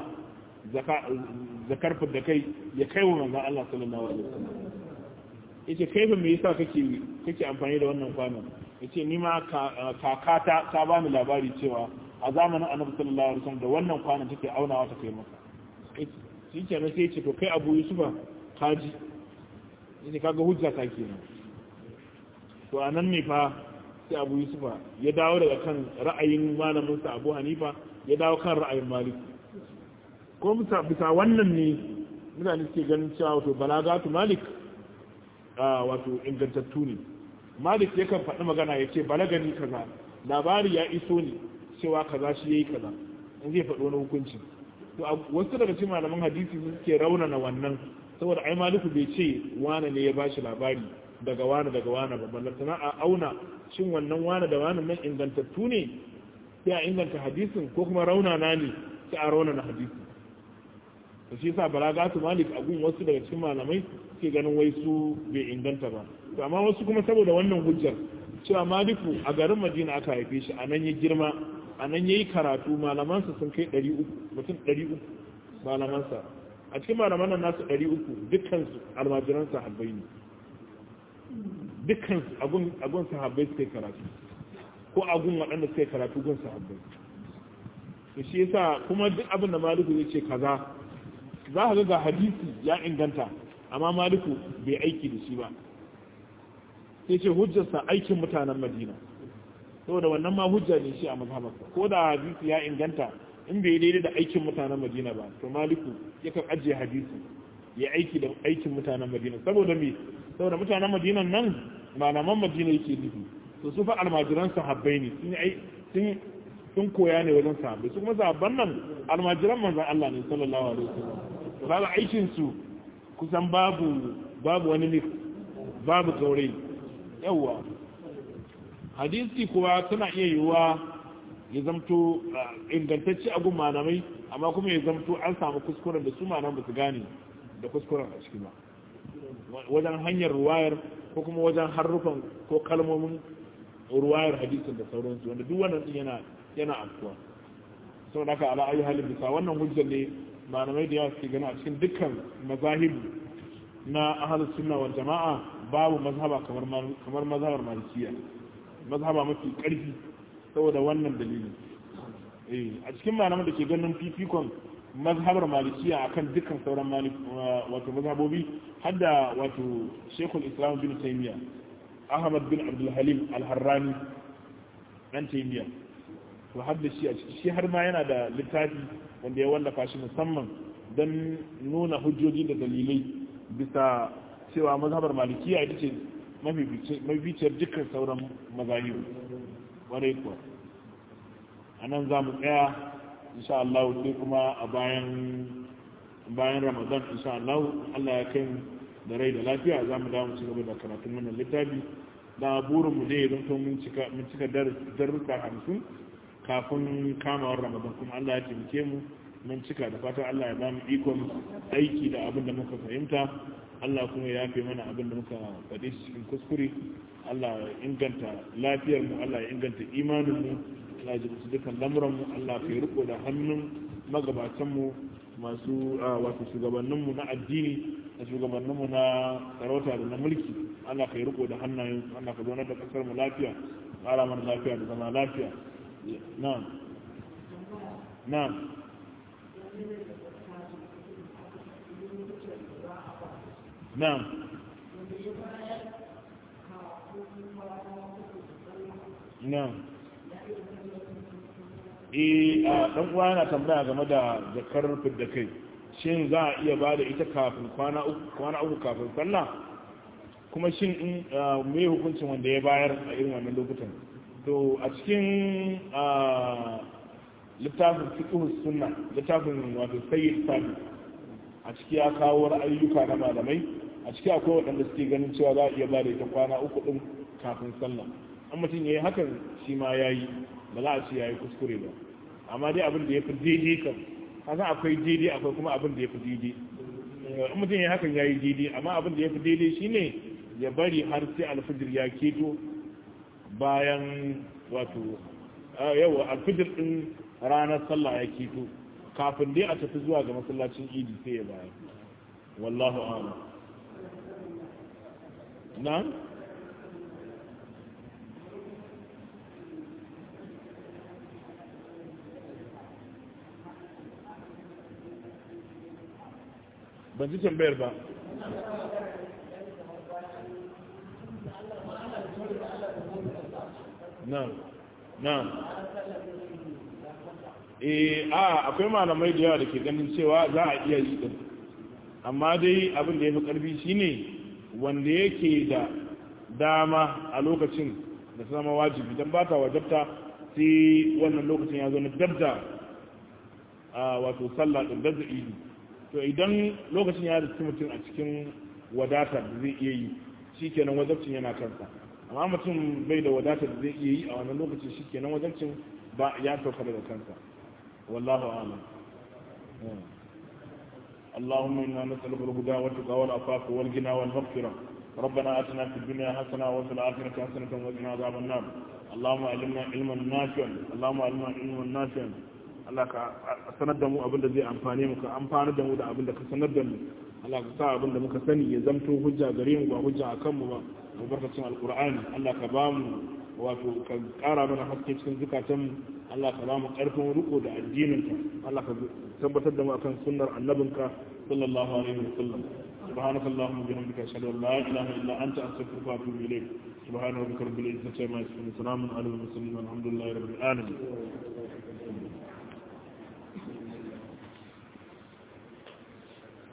zakar da kai ya kai wa manzon Allah sallallahu alaihi wasallam yace kai fa me yasa kake kake amfani da wannan kwanan yace ni ma kakata ta bani labari cewa a zamanin annabi sallallahu alaihi wasallam da wannan kwanan take aunawa ta kai maka shi ke na sai ce to kai abu yusufa kaji yace kaga hujja ta kenan to anan ne fa sai abu yusufa ya dawo daga kan ra'ayin malaminsa abu hanifa ya dawo kan ra'ayin malik ko bisa wannan ne mutane suke ganin cewa wato balagatu malik wato ingantattu ne malik yakan faɗi magana ya ce balagani kaza labari ya iso ne cewa kaza shi ya yi kaza in zai faɗi wani hukunci to wasu daga cikin malaman hadisi suke raunana wannan saboda ai maliku bai ce wane ne ya bashi labari daga wane daga wane ba ballantana a auna shin wannan wane da wane nan ingantattu ne sai a inganta hadisin ko kuma raunana ne sai a raunana hadisin to shi yasa balagatu malik a gun wasu daga cikin malamai ke ganin wai su bai inganta ba to amma wasu kuma saboda wannan hujjar cewa maliku a garin madina aka haife shi a nan ya girma a nan ya yi karatu malamansa sun kai 300 mutum 300 malamansa a cikin malaman nan nasu 300 dukkansu almajiran sahabbai ne dukkansu agun sahabbai suka yi karatu ko agun waɗanda suka yi karatu gun sahabbai to shi yasa kuma duk abin da maliku ya ce kaza za ka ga hadisi ya inganta amma maliku bai aiki da shi ba sai ce hujjarsa aikin mutanen madina saboda wannan ma hujja ne shi a mazhabarsa ko da hadisi ya inganta in bai daidai da aikin mutanen madina ba to maliku yakan ajiye hadisi ya aiki da aikin mutanen madina saboda me saboda mutanen madina nan malaman madina yake nufi to su fa almajiran sahabbai ne sun sun koya ne wajen sahabbai su kuma sahabban nan almajiran manzon Allah ne sallallahu alaihi wasallam to kaga aikin su kusan babu babu wani mix babu gaure yawa hadisi kuwa tana iya yiwuwa ya zamto ingantacce a gun malamai amma kuma ya zamto an samu kuskuren da su malam ba su gane da kuskuren a ciki ba wajen hanyar ruwayar ko kuma wajen harufan ko kalmomin ruwayar hadisin da sauransu wanda duk wannan din yana yana afkuwa saboda haka ala ayi halin bisa wannan hujjar ne malamai da yawa suke gani a cikin dukkan mazahib na ahlus sunna wal jama'a babu mazhaba kamar kamar mazhabar malikiya mazhaba mafi karfi saboda wannan dalilin eh a cikin malaman da ke ganin fifikon mazhabar malikiya akan dukkan sauran wato mazhabobi hadda wato shekul islam bin taymiya ahmad bin abdul halim al-harrani dan taymiya to hadda shi a ciki shi har ma yana da littafi wanda ya wallafa shi musamman don nuna hujjoji da dalilai bisa cewa mazhabar malikiya ita ce mabiciyar dukkan sauran mazahibu wadai kuwa a nan za mu tsaya insha Allah sai kuma a bayan bayan ramadan insha Allah Allah ya kai da rai da lafiya za mu dawo mu ci gaba da karatun wannan littafi da burinmu ne don to mun cika mun cika darussa hamsin kafin kamawar ramadan kuma Allah ya taimake mu mun cika da fatan Allah ya ba mu ikon aiki da abin da muka fahimta Allah kuma ya yafe mana abin da muka faɗi cikin kuskure Allah ya inganta lafiyar mu Allah ya inganta imanin mu Allah ya ji dukkan lamuran mu Allah ya riko da hannun magabatan mu masu wato shugabannin mu na addini da shugabannin mu na sarauta da na mulki Allah ka yi riko da hannayen Allah ka zauna da kasar mu lafiya ƙara mana lafiya da zama lafiya na'am na'am na'am na'am eh a dan uwa yana tambaya game da zakar fidda kai shin za a iya bada ita kafin kwana uku kwana uku kafin sallah kuma shin in me hukuncin wanda ya bayar a irin wannan lokutan to a cikin littafin fiqhus sunna littafin wato sayyid sabi a ciki ya kawo ra'ayyuka na malamai a ciki akwai waɗanda suke ganin cewa za a iya bada ita kwana uku din kafin sallah an mutum ya yi hakan shi ma ya yi ba za a ce ya yi kuskure ba amma dai abin da ya fi daidai kan kasan akwai daidai akwai kuma abin da ya fi daidai in mutum ya hakan ya yi daidai amma abin da ya fi daidai shine ya bari har sai alfijir ya keto bayan wato yawa alfijir din ranar sallah ya keto kafin dai a tafi zuwa ga masallacin idi sai ya bayar wallahu a'lam na ban ji tambayar ba na'am na'am eh a akwai malamai da yawa da ke ganin cewa za a iya yi din amma dai abin da ya fi karfi shine wanda yake da dama a lokacin da ta zama wajibi don ba ta wajabta sai wannan lokacin ya zo na dabda a wato sallah din dabda idi to idan lokacin ya riski mutum a cikin wadata da zai iya yi shi kenan wajabcin yana kansa amma mutum bai da wadata da zai iya yi a wannan lokacin shi kenan wajabcin ba ya sauka daga kansa wallahu a'lam اللهم إنا نسألك الهدى والتقى والعفاف والغنى والمغفرة ربنا آتنا في الدنيا حسنة وفي الآخرة حسنة وقنا عذاب النار اللهم علمنا علما نافعا اللهم علمنا علما نافعا Allah ka sanar da mu abin da zai amfane mu ka amfana da mu da abin da ka sanar da mu Allah ka sa abin da muka sani ya zamto hujja gare mu ba hujja akan mu ba albarkacin alqur'ani Allah ka ba mu wato ka kara mana haske cikin zukatan mu Allah ka ba mu karfin riko da addinin ka Allah ka tabbatar da mu akan sunnar annabinka sallallahu alaihi wasallam سبحانك اللهم وبحمدك اشهد ان لا اله الا انت استغفرك واتوب اليك سبحان ربك رب العزه عما يصفون وسلام على المرسلين والحمد لله رب العالمين